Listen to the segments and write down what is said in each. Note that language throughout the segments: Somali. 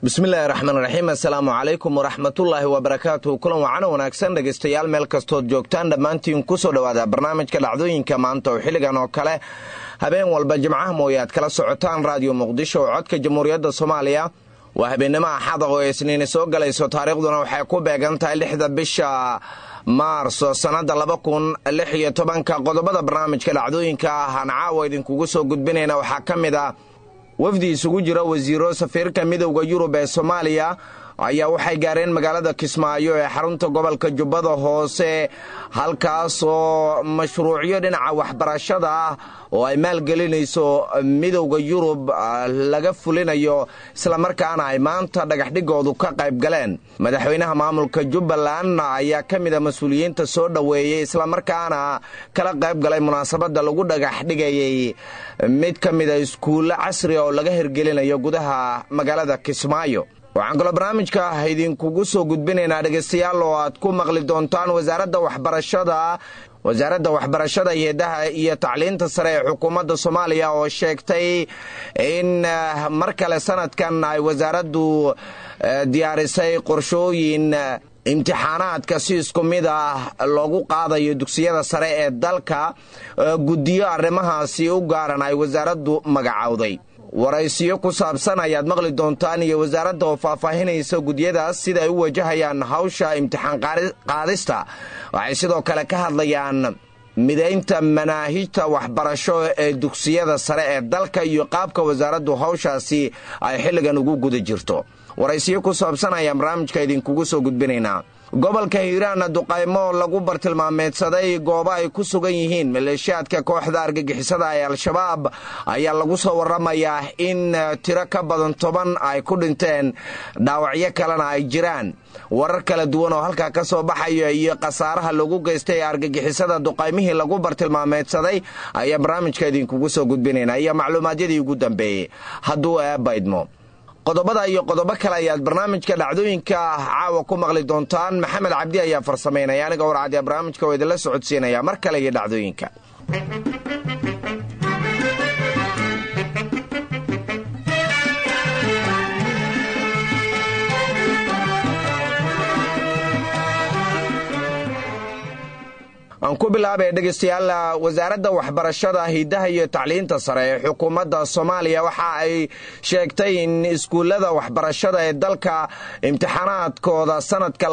bismillahi raxmaan raxiim assalaamu calaykum waraxmatullaahi wabarakaatuhu kulan wacana wanaagsan dhegaystayaal meel kastood joogtaan dhammaantiin kusoo dhowaada barnaamijka dhacdooyinka maanta oo xilligan oo kale habeen walba jimcaha mooye aad kala socotaan raadiyo muqdisho oo codka jamhuuriyadda soomaaliya waa habeennimo axada oo isniini soo galayso taariikhduna waxay ku beegan tahay lixda bisha maarso sannadda laba kun lix iyo tobanka qodobada barnaamijka dhacdooyinka ah aan caawa idinkugu soo gudbinayna waxaa ka mid ah wafdi isugu jira wasiiro safiirka midowda yurub ee soomaaliya ayaa waxay gaareen magaalada kismaayo ee xarunta gobolka jubbada hoose halkaasoo mashruucyo dhinaca waxbarashada ah oo ay maalgelinayso midowda yurub laga fulinayo islamarkaana ay maanta dhagaxdhigoodu ka qayb galeen madaxweynaha maamulka jubbaland ayaa ka mid a mas-uuliyiinta soo dhoweeyey islamarkaana kala qayb galay munaasabadda lagu dhagaxdhigayay mid ka mida iskuulle casri oo laga hirgelinayo gudaha magaalada kismaayo waxaan kaloo barnaamijka idinkugu soo gudbinaynaa dhegaystayaal oo aad ku maqli doontaan wasaaradda waxbarashada wasaaradda waxbarashada heedaha iyo tacliinta sare ee xukuumadda soomaaliya oo sheegtay in mar kale sanadkan ay wasaaraddu diyaarisay qorshooyin imtixaanaadka si isku mid ah loogu qaadayo dugsiyada sare ee dalka guddiyo arrimahaasi u gaaran ay wasaaraddu magacowday waraysiyo ku saabsan ayaad maqli doontaan iyo wasaaradda oo faahfaahinaysa gudyadaas sida ay u wajahayaan hawsha imtixaan qaadista waxay sidoo kale ka hadlayaan midaynta manaahijta waxbarasho ee dugsiyada sare ee dalka iyo qaabka wasaaraddu hawshaasi ay xilligan ugu guda jirto waraysiyo ku saabsan ayaan barnaamijka idinkugu soo gudbinaynaa gobolka hiiraanna duqaymo lagu bartilmaameedsaday goobo ay ku sugan yihiin maleeshiyaadka kooxda argagixisada ee al-shabaab ayaa lagu soo waramayaa in tiro ka badan toban ay ku dhinteen dhaawacyo kalena ay jiraan warar kala duwan oo halkaa ka soo baxaya iyo khasaaraha lagu geystay ee argagixisada duqaymihii lagu bartilmaameedsaday ayaa barnaamijka idinkugu soo gudbinaynaa iyo macluumaadyadii ugu dambeeyey hadduu eebaydmo qodobada iyo qodobo kale ayaad barnaamijka dhacdooyinka caawa ku maqli doontaan maxamed cabdi ayaa farsamaynaya aniga warcadiya barnaamijka oo idinla socodsiinaya mar kale iyo dhacdooyinka aan ku bilaabay dhegaystayaal wasaaradda waxbarashada hidaha iyo tacliinta sare ee xukuumadda soomaaliya waxa ay sheegtay in iskuullada waxbarashada ee dalka imtixaanaadkooda sanadka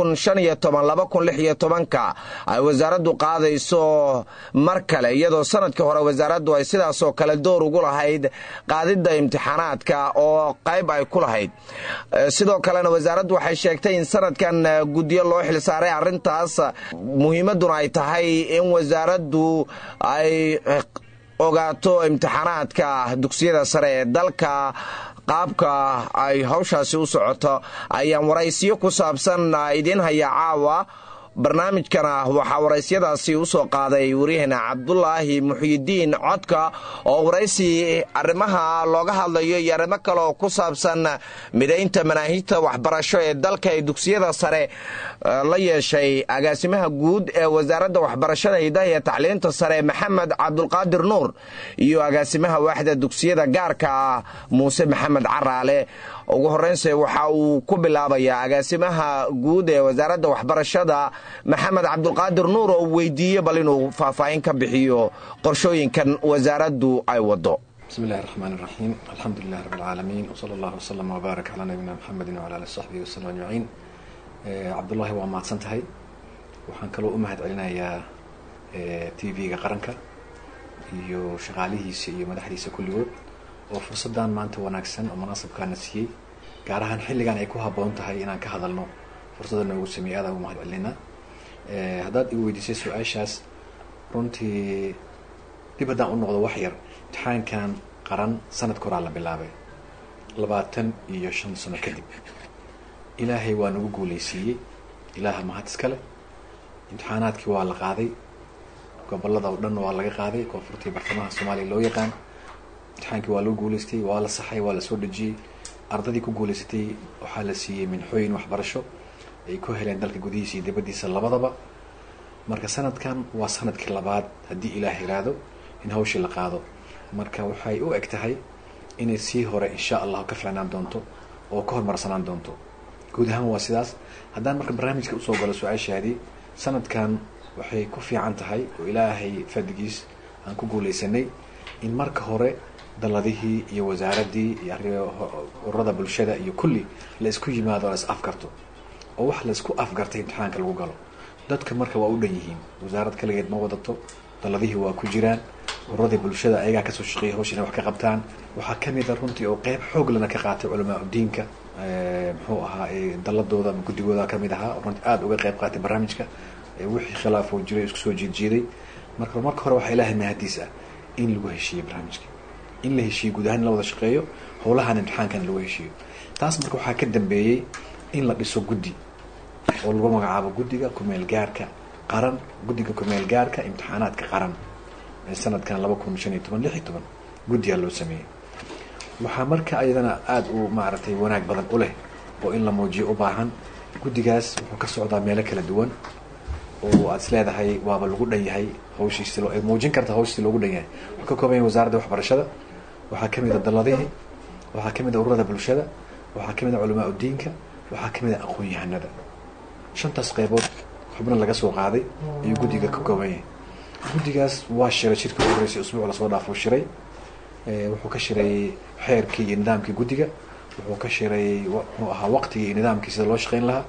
ka ay wasaaraddu qaadayso mar kale iyadoo sanadkii hore wasaaraddu ay sidaasoo kale door ugu lahayd qaadidda imtixaanaadka oo qayb ay ku lahayd sidoo kalena wasaaraddu waxay sheegtay in sanadkan guddiyo loo xilsaaray arrintaas muhiimaduna ay tahay in wasaaraddu ay ogaato imtixaanaadka dugsiyada sare ee dalka qaabka ay hawshaasi u socoto ayaan waraysiyo ku saabsan idiin hayaa caawa barnaamijkana waxaa waraysiyadaasi u soo qaaday waryaheena cabdulaahi muxyidiin codka oo waraysi arrimaha looga hadlayo iyo arrimo kale oo ku saabsan midaynta manaahijta waxbarasho ee dalka ee dugsiyada sare la yeeshay agaasimaha guud ee wasaaradda waxbarashada hidaha iyo tacliinta sare maxamed cabdulqaadir nuur iyo agaasimaha waaxda dugsiyada gaarka ah muuse maxamed caraale ugu horreynse waxa uu ku bilaabayaa agaasimaha guud ee wasaaradda waxbarashada maxamed cabdulqaadir nuur oo weydiiye bal inuu faahfaahin ka bixiyo qorshooyinkan wasaaraddu ay wado bismi illahi raxmaan iraxiim alxamdu lilahi rabi alcaalamiin wsala allahu wslama wbaarak calaa nabiyina mxamedin wala ali saxbihi wasalam ajmaciin cabdullaahi waa mahadsan tahay waxaan kaloo u mahad celinayaa t v-ga qaranka iyo shaqaalihiisa iyo madaxdiisa kulligood oo fursaddan maanta wanaagsan oo munaasabkaana siiyey gaar ahaan xilligan ay ku habboon tahay inaan ka hadalno fursadda noogu sameeyey aadaan ugu mahad celinaa haddaad igu weydiisay su-aashaas runtii dib haddaan u noqdo wax yar imtixaankan qaran sanadka horaa la bilaabay labaatan iyo shan sano kadib ilaahay waa nagu guuleysiiyey ilaaha mahad iskale imtixaanaadkii waa la qaaday gobolada oo dhan waa laga qaaday koonfurtii bartamaha soomaaliya loo yaqaan imtixaankii waa loo guuleystay waa la saxay waa la soo dhejiyey ardadii ku guuleysatay waxaa la siiyey minxooyin waxbarasho ay ku heleen dalka gudihiisa iyo dibaddiisa labadaba marka sanadkan waa sanadkii labaad haddii ilaah yiraahdo in hawshii la qaado marka waxay u eg tahay inay sii hore insha allahu ka fiicnaan doonto oo ka hormarsanaan doonto guud ahaan waa sidaas haddaan marka barnaamijka usoo galo su-aashaadii sanadkan waxay ku fiican tahay oo ilaahay fadligiis aan ku guuleysanay in marka hore daladihii iyo wasaaraddii iyo ururada bulshada iyo kulli la isku yimaado la is afgarto oo wax la isku afgartay imtixaanka lagu galo dadka marka waa u dhan yihiin wasaarad kaligeed ma wadato daladihii waa ku jiraan ururadii bulshada ayagaa kasoo shaqeeyay hawsha inay wax ka qabtaan waxaa kamid a runtii oo qeyb xoog lana ka qaatay culamaa udiinka muxuu ahaa daladooda ama guddigooda kamid ahaa runtii aada uga qeyb qaatay barnaamijka wixii khilaafoo jiray isku soo jiedjiiday marka marka hore waxaa ilaahay mahadiis ah in lagu heshiiyey barnaamijka in la heshiiyo guud ahaan in la wada shaqeeyo howlahan imtixaankan lagu heshiiyo taas marka waxaa ka dambeeyey in la dhiso guddi oo lagu magacaabo guddiga kumeel gaarka qaran guddiga kumeel gaarka imtixaanaadka qaran ee sanadkan laba kun shan iyo toban lix iyo toban guddigaa loo sameeyey waxaa marka ayadana aada u maaragtay wanaag badan u leh oo in la muujiyo u baahan guddigaas wuxuu ka socdaa meelo kala duwan oo aad is leedahay waaba lagu dhan yahay hawshiisi ay muujin karta hawshiisi loogu dhan yahay wuxuu ka kooban yahay wasaaradda waxbarashada waxaa kamid a daladihii waxaa kamid a ururada bulshada waxaa kamid a culamaa udiinka waxaa kamid a aqoon-yahanada shantaas qeybood xubno laga soo qaaday ayuu guddiga ka kooban yahay guddigaas waa shiray shirkii u horeysay usbuuc lasoo dhaafuu shiray wuxuu ka shiray xeerkii iyo nidaamkii guddiga wuxuu ka shiray muxuu ahaa waqtigii iyo nidaamkii sida loo shaqeyn lahaa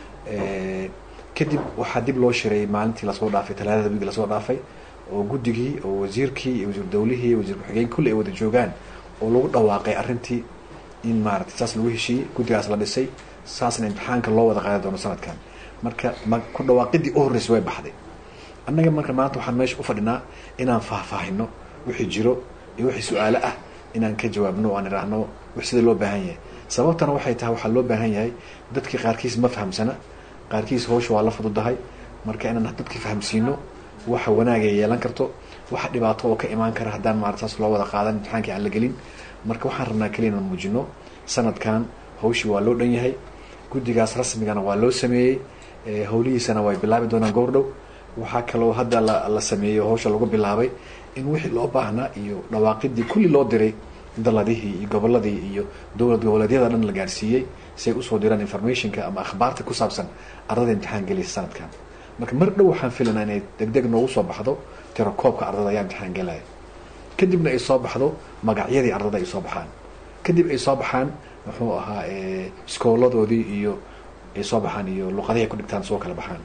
kadib waxaa dib loo shiray maalintii lasoo dhaafay talaadada wigi lasoo dhaafay oo guddigii oo wasiirkii iyo wasiir dawlihii iyo wasiir ku-xigeen kulli ay wada joogaan oo lagu dhawaaqay arrintii in maaragtay saas lagu heshiiyey guddigaas la dhisay saasna imtixaanka loo wada qaadi doono sanadkan marka ma ku dhawaaqidii u horreysay way baxday annaga marka maanta waxaan meesha u fadhinaa inaan faahfaahino wixii jiro iyo wixii su-aalo ah inaan ka jawaabno o aan idhaahno wix sida loo baahan yahay sababtana waxay tahay waxaa loo baahan yahay dadkii qaarkiis ma fahamsana qaarkiis hawsha waa la fududahay marka inaan dadkii fahamsiino waxa wanaagay yeelan karto waxa dhibaato oo ka imaan kara haddaan maarata saas loo wada qaadan imtixaankii aan la gelin marka waxaan rabnaa keliya inaan muujino sanadkan hawshii waa loo dhan yahay guddigaas rasmigana waa loo sameeyey howlihiisana way bilaabi doonaan goordhow waxaa kaloo hadda la la sameeyey hawsha lagu bilaabay in wixii loo baahnaa iyo dhawaaqidii kulli loo diray daladihii iyo goboladii iyo dowlad goboleedyada dhan la gaarsiiyey si ay usoo diraan informationka ama akhbaarta ku saabsan ardada imtixaan gelaysa sanadkan marka mar dhow waxaan filanaa inay degdeg noogu soo baxdo tirakoobka ardada ayaa imtixaan gelaya kadibna ay soo baxdo magacyadii ardada ay soo baxaan kadib ay soo baxaan muxuu ahaa iskooladoodii iyo ay soo baxaan iyo luqadihi ay ku dhigtaan soo kala baxaan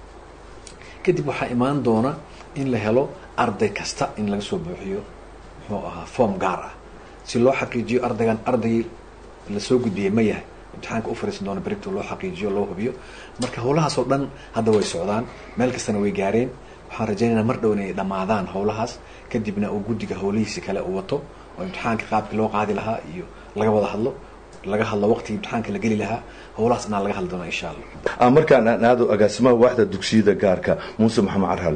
kadib waxaa imaan doona in la helo arday kasta in laga soo buuxiyo muxuu ahaa form gaar ah si loo xaqiijiyo ardaygan ardaygii lasoo gudbiyey ma yahay imtixaanka u fariisan doona berigto loo xaqiijiyo loo hubiyo marka howlahaasoo dhan hadda way socdaan meel kastana way gaareen waxaan rajaynaynaa mar dhow inay dhammaadaan howlahaas kadibna uu guddiga howlihiisi kale uu wato oo imtixaanka qaabkii loo qaadi lahaa iyo laga wada hadlo laga hadlo waqtigii imtixaanka la geli lahaa howlahaas inaan laga hadli doona insha allah markaan aan aado agaasimaha waaxda dugsiyada gaarka muuse maxamed carhal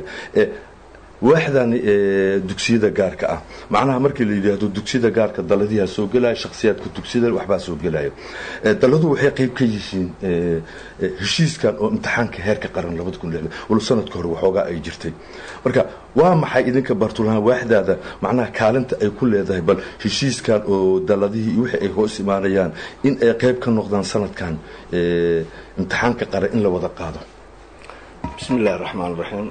waaxdan dugsiyada gaarka ah macnaha markii la yidhaahdo dugsiyada gaarka daladiyaa soo gelaya shaksiyaadka dugsiyada waxbaa soo gelaya daladu waxay qayb ka yihiin heshiiskan oo imtixaanka heerka qaran labada kun lixdan walo sanadka hore waxoogaa ay jirtay marka waa maxay idinka bartulahaan waaxdaada macnaha kaalinta ay ku leedahay bal heshiiskan oo daladihii iyo wixii ay hoos imaanayaan in ay qayb ka noqdaan sanadkan imtixaanka qaran in la wada qaado bismi illahi raxmaan raxiim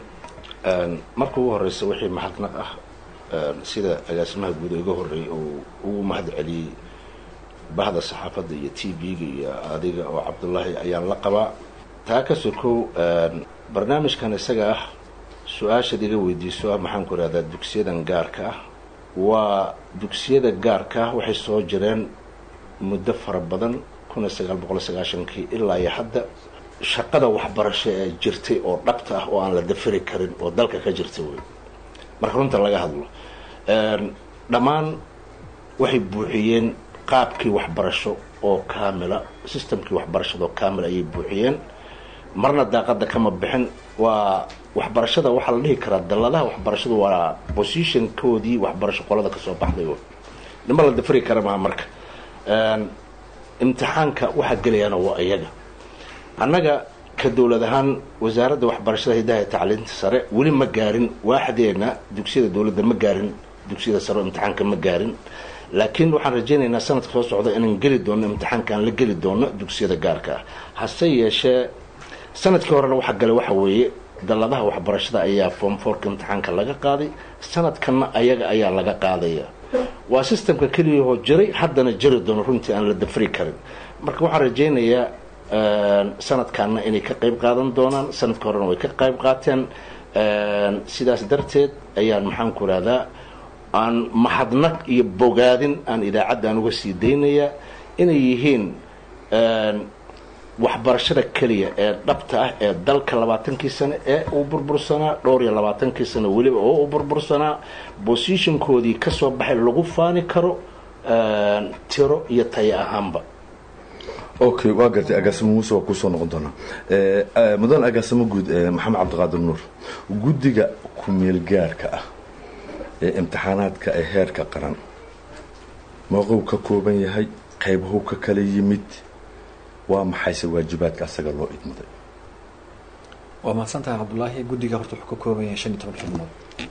marka ugu horeysa wixii mahadnaq ah sida agaasimaha guud iga horeeyay oo ugu mahad celiyey bahda saxaafadda iyo t v-ga iyo adiga oo cabdullaahi ayaan la qabaa taa ka sokow barnaamijkan isaga ah su-aashaad iga weydiiso ah maxaan ku ihahdaa dugsiyadan gaarka ah waa dugsiyada gaarka ah waxay soo jireen muddo fara badan kun iyo sagaal boqol sagaashankii ilaa iyo hadda shaqada waxbarasho ee jirtay oo dhabta ah oo aan la dafiri karin oo dalka ka jirta wey marka runta laga hadlo dhammaan waxay buuxiyeen qaabkii waxbarasho oo kaamila systemkii waxbarashada oo kaamil ayay buuxiyeen marna daaqada kama bixin waa waxbarashada waxaa la dhihi karaa dalladaha waxbarashadu waa positionkoodii waxbarasho qolada kasoo baxday nima la dafiri kara maa marka imtixaanka waxaa gelayaana waa iyaga annaga ka dowlad ahaan wasaaradda waxbarashada hidaha ee tacliinta sare weli ma gaarin waaxdeena dugsiyada dowladda ma gaarin dugsiyada sare oo imtixaanka ma gaarin laakiin waxaan rajaynaynaa sanadka soo socda inaan geli doono imtixaankaan la geli doono dugsiyada gaarka ah hase yeeshee sanadkii horena waxa gale waxa weeye dalladaha waxbarashada ayaa form forka imtixaanka laga qaaday sanadkanna ayaga ayaa laga qaadaya waa systemka keliyahoo jiray haddana jiri doono runtii aan la dafri karin marka waxaan rajaynayaa sanadkaana inay ka qayb qaadan doonaan sanadka horena way ka qayb qaateen sidaas darteed ayaan maxaan ku rahdaa aan mahadnaq iyo bogaadin aan idaacaddan uga sii daynayaa inay yihiin waxbarashada keliya ee dhabta ah ee dalka labaatankii sano ee uu burbursanaa dhowr iyo labaatankii sano weliba oo uu burbursanaa bosishinkoodii kasoo baxay lagu faani karo tiro iyo tayo ahaanba okay waa gartay agaasimo muuse waa kusoo noqon doonaa mudan agaasimo guud maxamed cabdiqaadir nuur guddiga ku-meel gaarka ah ee imtixaanaadka ee heerka qaran mooqow ka kooban yahay qaybahu ka kala yimid waa maxayse waajibaadka asaga loo idmaday waa mahadsan tahay cabdullaahi guddiga horta wuxuu ka kooban yahay shan iyo toban xubnood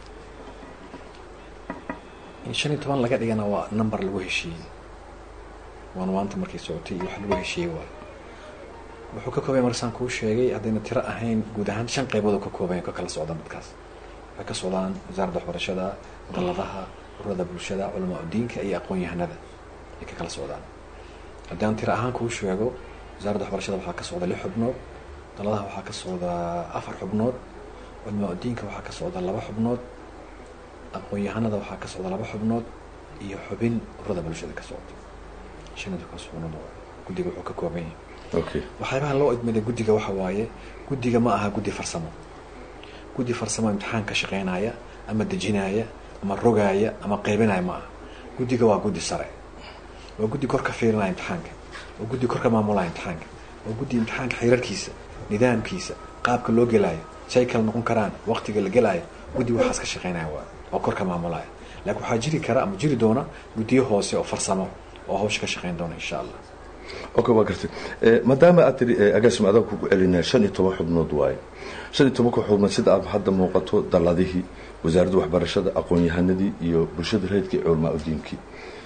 in shan iyo toban laga dhigana waa number lagu heshiiyey waana maanta markay socotay iyo wax lagu heshiiyey waay wuxuu ka kooban yahay markasaan kuu sheegay haddayna tiro ahayn guud ahaan shan qaybood oo ka kooban yahay ka kala socdaan dadkaas waxay ka socdaan wasaaradda waxbarashada dalladaha ururada bulshada culamaa udiinka iyo aqoon-yahanada ay ka kala socdaan haddii aan tiro ahaan kuu sheego wasaaradda waxbarashada waxaa ka socda lix xubnood dalladaha waxaa ka socda afar xubnood culamaa udiinka waxaa ka socda laba xubnood aqoon-yahanada waxaa ka socda laba xubnood iyo xubin ururada bulshada ka socda shanida kaas xubnood guddiga wuxuu ka kooban yahay okay waxyaabaha loo idmaday guddiga waxa waaye guddiga ma aha guddi farsamo guddi farsamo imtixaan ka shaqeynaya ama dejinaya ama rogaaya ama qaybinaya ma aha guddiga waa guddi sare waa guddi kor ka fiirinaya imtixaanka waa guddi kor ka maamulaya imtixaanka waa guddi imtixaanka xiriirkiisa nidaamkiisa qaabka loo gelaayo say kala noqon karaan waqtiga la gelaayo guddi waxaas ka shaqeynaya waa oo kor ka maamulaya laakiin waxaa jiri kara ama jiri doona guddiyo hoose oo farsamo oo hawsha ka shaqeyn doona insha allah okay waa gartay maadaama aad tiri agaasimo adaa kugu celinaya shan iyo toban xubnood waaye shan iyo tobanka xubnood sida aad hadda muuqato dalladihii wasaaradda waxbarashada aqoon-yahanadii iyo bulshada reedka iyo culamaa udiinkii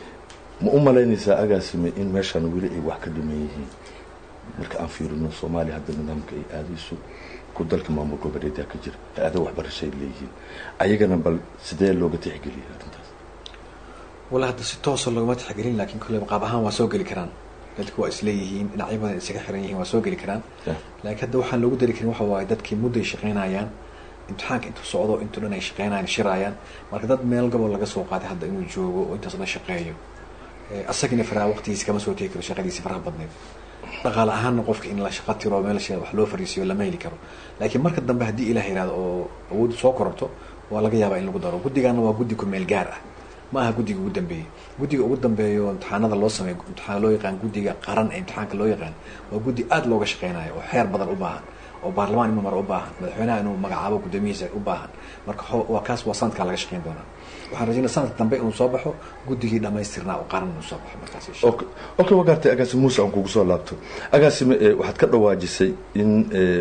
ma u malaynaysaa agaasime in meeshaan weli ay wax ka dhiman yihiin marka aan fiirino soomaaliya hadda nidaamka ay aadayso ku dalka maamul goboleedyaa ka jira hay-ada waxbarasho ay leeyihiin ayagana bal sidee looga tixgeliyay arrintaas wala hadda si toosa loogama tixgelin laakiin kolleyba qaab ahaan waa soo geli karaan dadku waa isleeyihiin dhinacyo badan isaga xiran yihiin waa soo geli karaan laakiin hadda waxaan loogu dari karin waxa waaye dadkii mudday shaqeynayaan imtixaanka intuu socdo intuu dhan ay shaqeynayaan shiraayaan marka dad meel gobol laga soo qaaday hadda inuu joogo oo intaas dhan shaqeeyo asagina faraha waqtigiisa kama soo tegi karo shaqadiisi faraha badneed dhaqaale ahaanna qofka in la shaqa tiro meelsha wax loo fariisiyo lama heli karo laakiin marka dambe haddii ilaah yihahdo oo awooddu soo kororto waa laga yaabaa in lagu daro guddigaana waa guddi ku meel gaar ah ma aha guddiga ugu dambeeyey guddiga ugu dambeeyo imtixaanada loo sameeyo imtixaan loo yaqaan guddiga qaran ee imtixaanka loo yaqaan waa guddi aada looga shaqeynayo oo xeer badan u baahan oo baarlamaan inuu maro u baahan madaxweynaha inuu magacaabo guddoomiyihiisa u baahan marka waa kaas waa sanadkaa laga shaqeyn doonaa waxaan rajaynaa sanadka dambe inuu soo baxo guddigii dhamaystirnaa oo qaran inuu soo baxo markaas okay waa gartay agaasime muuse aan kugu soo laabto agaasime waxaad ka dhawaajisay in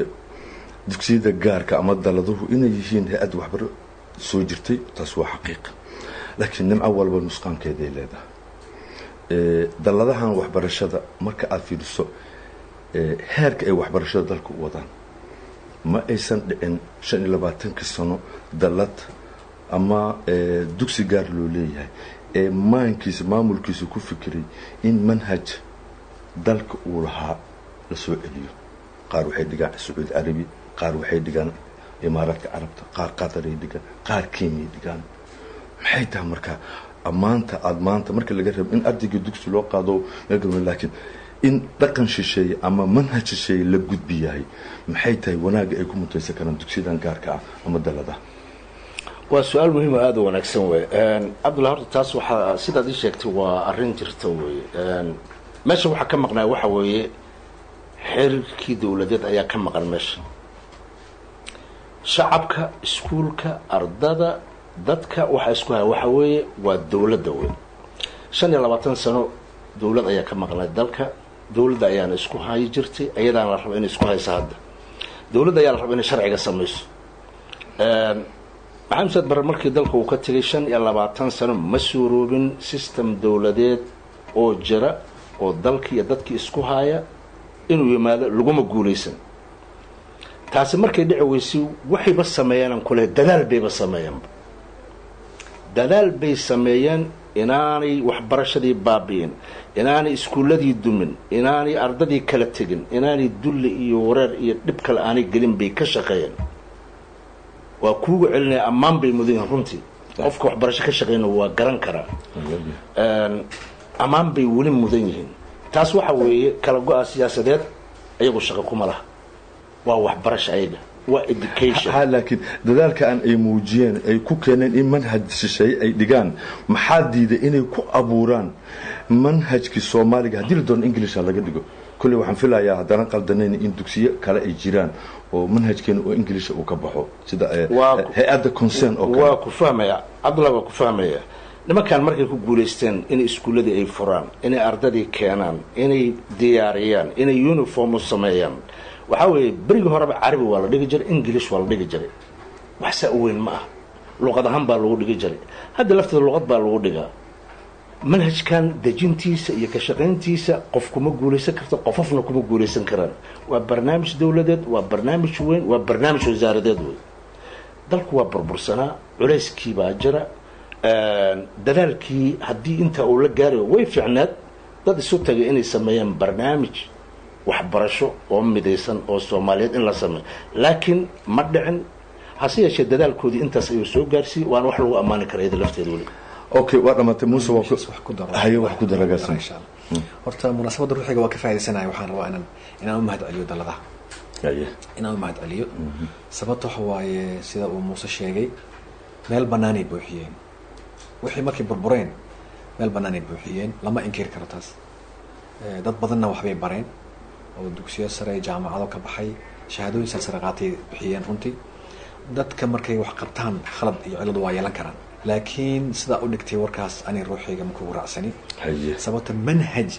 dugsiyada gaarka ama daladuhu inay yihiin hay-ad waxbaro soo jirtay taas waa xaqiiqa laakiin nimco walba nusqaankeeday leedahay dalladahan waxbarashada marka aada fiiriso heerka ay waxbarashada dalka u wadaan ma aysan dhicin shan iyo labaatanka sano dallad ama dugsi gaar loo leeyahay ee maankiisa maamulkiisa ku fikiray in manhaj dalka uu lahaa la soo celiyo qaar waxay dhigaan sacuudi carabi qaar waxay dhigaan imaaraadka carabta qaar qataray dhigaan qaar kenyay dhigaan maxay tahay markaa ammaanta aada maanta marka laga rabo in ardayga dugsi loo qaado meel laakiin in dhaqan shisheeye ama manhaj shisheeye la gudbi yahay maxay tahay wanaagga ay ku mutaysan karaan dugsiyadan gaarka ah ama daladaha waa su-aal muhiim oo aada u wanaagsan wey cabdulla horta taas waxaa sidaad ii sheegtay waa arrin jirta wey meesha waxaa ka maqnaa waxa weeye xiriirkii dowladeed ayaa ka maqan meesha shacabka iskuulka ardada dadka waxaa isku haya waxa weeye waa dowladda wey shan iyo labaatan sano dowlad ayaa ka maqnay dalka dowladda ayaana isku hayi jirtay ayadaana la raba inay isku hayso hadda dowladda ayaa la raba inay sharciga samayso maxamed saad barre markii dalka uu ka tegay shan iyo labaatan sano ma suuroobin system dowladeed oo jira oo dalkii iyo dadkii isku haaya inuu yimaado laguma guulaysan taasi markay dhici weysay waxayba sameeyeenan kule dadaal bayba sameeyeenba dadaal bay sameeyeen inaanay waxbarashadii baabi'in inaanay iskuulladii dumin inaanay ardadii kala tegin inaanay dulli iyo wareer iyo dhib kale aanay gelin bay ka shaqeeyeen waa kuuga celinaya ammaan bay mudan yihiin runtii qofka waxbarasho ka shaqeyna waa garan karaa ammaan bay weli mudan yihiin taas waxa weeye kala go-a siyaasadeed ayagu shaqo kuma laha waa waxbarasho ayaga waa education ha laakiin dadaalkaan ay muujiyeen ay ku keeneen in manhaj shisheeye ay dhigaan maxaa diiday inay ku abuuraan manhajkii soomaaliga haddii la doono inglisha laga dhigo kolley waxaan filayaa haddana qaldanayn in dugsiyo kale ay jiraan oo manhajkeena oo inglisha uu ka baxo sida hay-adda concern oo waa ku fahmaya cabdullah waa ku fahmaya nimankan markay ku guulaysteen inay iskuulladii ay furaan inay ardadii keenaan inay diyaariyaan inay uniform u sameeyaan waxaa weeye berigii horeba carabi waa la dhigi jiray english waa la dhigi jiray wax saa u weyn ma ah luqad ahaan baa lagu dhigi jiray hadda lafteeda luqad baa lagu dhigaa manhajkan dejintiisa iyo ka shaqayntiisa qof kuma guulaysan karto qofofna kuma guulaysan karaan waa barnaamij dowladeed waa barnaamij weyn waa barnaamij wasaaradeed wey dalku waa burbursanaa culayskii baa jira dadaalkii haddii intaa uu la gaarayo way fiicneed dad isu tagay inay sameeyaan barnaamij waxbarasho oo midaysan oo soomaaliyeed in la sameeyo laakiin ma dhicin hase yeeshee dadaalkoodii intaas ayuu soo gaarsiiyey waana wax lagu ammaani kara iyada lafteeda weli okay waa dhamaatay muuse waa wax ku daro hayo wax ku daragaasna insha allah horta munaasabadda ruuxiga waa ka faa'iidaysanaya waxaan rabaa inaan inaan u mahad celiyo dalladaha haye inaan u mahad celiyo sababta waxa waaye sida uu muuse sheegay meel bannaanay buuxiyeen wixii markay burbureen meel bannaanay buuxiyeen lama inkiri karo taas dad badanna waxbay bareen oo dugsiyo sare jaamacado ka baxay shahaadooyin salsare qaatay bixiyeen runtii dadka markay wax qabtaan khalad iyo ciladu waa yeelan karaan laakiin sidaa u dhigtay warkaas ani ruuxayga makugu raacsani haye sababta manhaj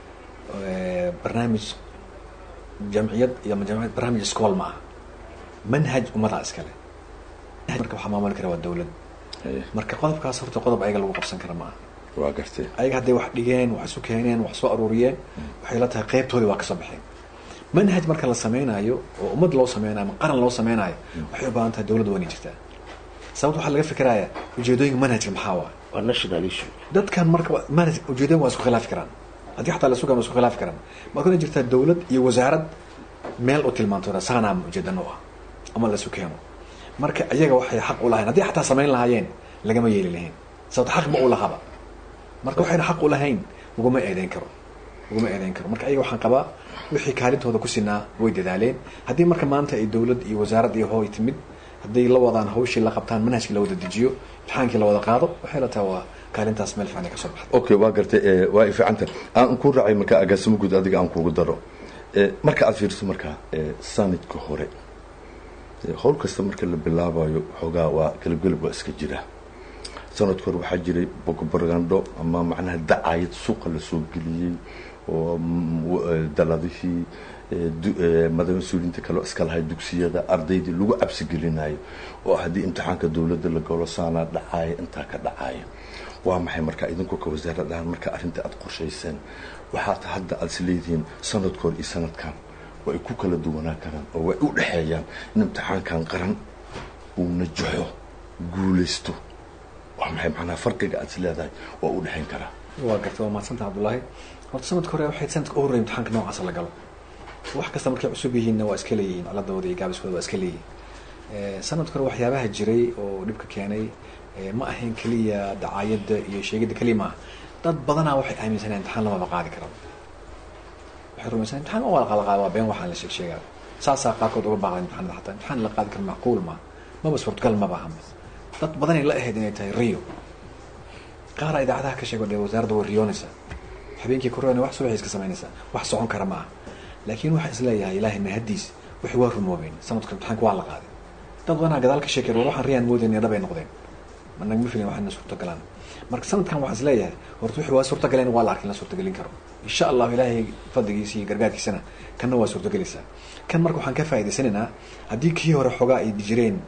barnaamij jamciyad iyo jamciyad barnaamij iskool ma aha manhaj ummadaa iskale marka waxaa maamuli kara waa dawlad haye marka qodobkaas horta qodob ayaga lagu qabsan kara ma aha waa gartay ayaga hadday wax dhigeen wax isu keeneen wax soo aruuriyeen waxay la tahay qeybtoodii waa kasoo baxeen manhaj marka la samaynayo oo ummad loo sameynayo ama qaran loo sameynayo waxay u baahan tahay dawladda waa inay jirtaa sababta waxaa laga fikirayaa ujeedooyinka manhajka maxaa waa waa national issue dadkan marka manhaj ujeedooyin waa isku khilaafi karaan haddii xataa la sugan waa isku khilaafi karaan marka inay jirtaa dawlad iyo wasaarad meel u tilmaanto saanaa ujeedano ah ama la isu keeno marka iyaga waxay xaq u lahayn haddii xataa samayn lahaayeen lagama yeeli lahayn sababta xaq ma u lahaba marka waxayna xaq u lahayn laguma eedeyn karo laguma eedeyn karo marka ayaga waxaan qabaa wixii kaalintooda ku sinaa way dadaaleen haddii marka maanta ay dawlad iyo wasaarad iyo hooy timid hadday la wadaan hawshii la qabtaan manhajkii la wada dejiyo imtixaankii la wada qaado waxay la tahay waa kaalintaas meel fiican ay ka soo baxday okay waa gartay ee, waa i fiicanta aan ku raacay marka agaasimo guud adiga aan kugu daro ee, marka aad fiiriso markaa ee, sanadka hore ee, howl kasta marka la bilaabayo xoogaa waa gelabgelab waa iska jira sanadka hore waxaa jiray bogobargandho ama macnaha dacayad suuqa la soo geliyey oo mm, w- ee, daladihii ee, du- ee, madax mas-uuliyiinta kaleo iska lahay dugsiyada ardaydii lagu cabsi gelinayo oo haddii imtixaanka dowladda la galo saanaa dhacaaya intaa ka dhacaaya waa maxay marka idinku ka wasaarad ahaan marka arrinta aad qorshayseen waxaad hadda aad is leedihiin sanadkood iyo sanadkan way ku kala duwanaa karaan oo way u dhexeeyaan in imtixaankan qaran uu najaxo guulaysto waa maxay macnaha farqiga aad is leedahay waa u dhexayn karaa waa gartay waa mahadsanta cabdullaahi horta sanadka hore waxay sanadka u horreeyay imtixaanka noocaasa la galo wax kasta markay cusub yihiinna waa iska leeyihiin ciladooda iyo gaabiskooda waa iska leeyihiin Eh, sanadka hore waxyaabaha jiray oo dhibka keenay eh, ma ahayn keliya dacaayadda iyo sheegidda keliya maaha dad badanaa waxay aaminsaneen imtixaan lamaba qaadi karo waxay rumaysan imtixaan waa la qaada waa been waxaan la sheeg sheegaa saasaa qaarkood uga baaqday imtixaanada xataa imtixaan la qaadi karo macquul ma maba suurtagal maba ahama dad badanay la ahayd inay tahay rio qaara idaacadaha ka sheego dee wasaaradda way riyoonaysaa habeenkii korona wax subaxay iska samaynaysaa wax socon kara ma aha laakiin waxaan isleeyahay ilaahay mahadiis wixii waa rumoobeen sanadka imtixaanka waa la qaaday dad badanaa gadaal ka sheekeen war waxaan riyaan moodayna dhabay noqdeen ma nagma filin waxaana suurtagalaan marka sanadkan waxaan isleeyahay horta wixii waa suurtagaleen waa la arkin la suurtagelin karo insha allahu ilaahay fadligiisa iyo gargaarkiisana kanna waa suurtagelaysaa kan marka waxaan ka faa'idaysanaynaa haddii kii hore xoogaa ay jireen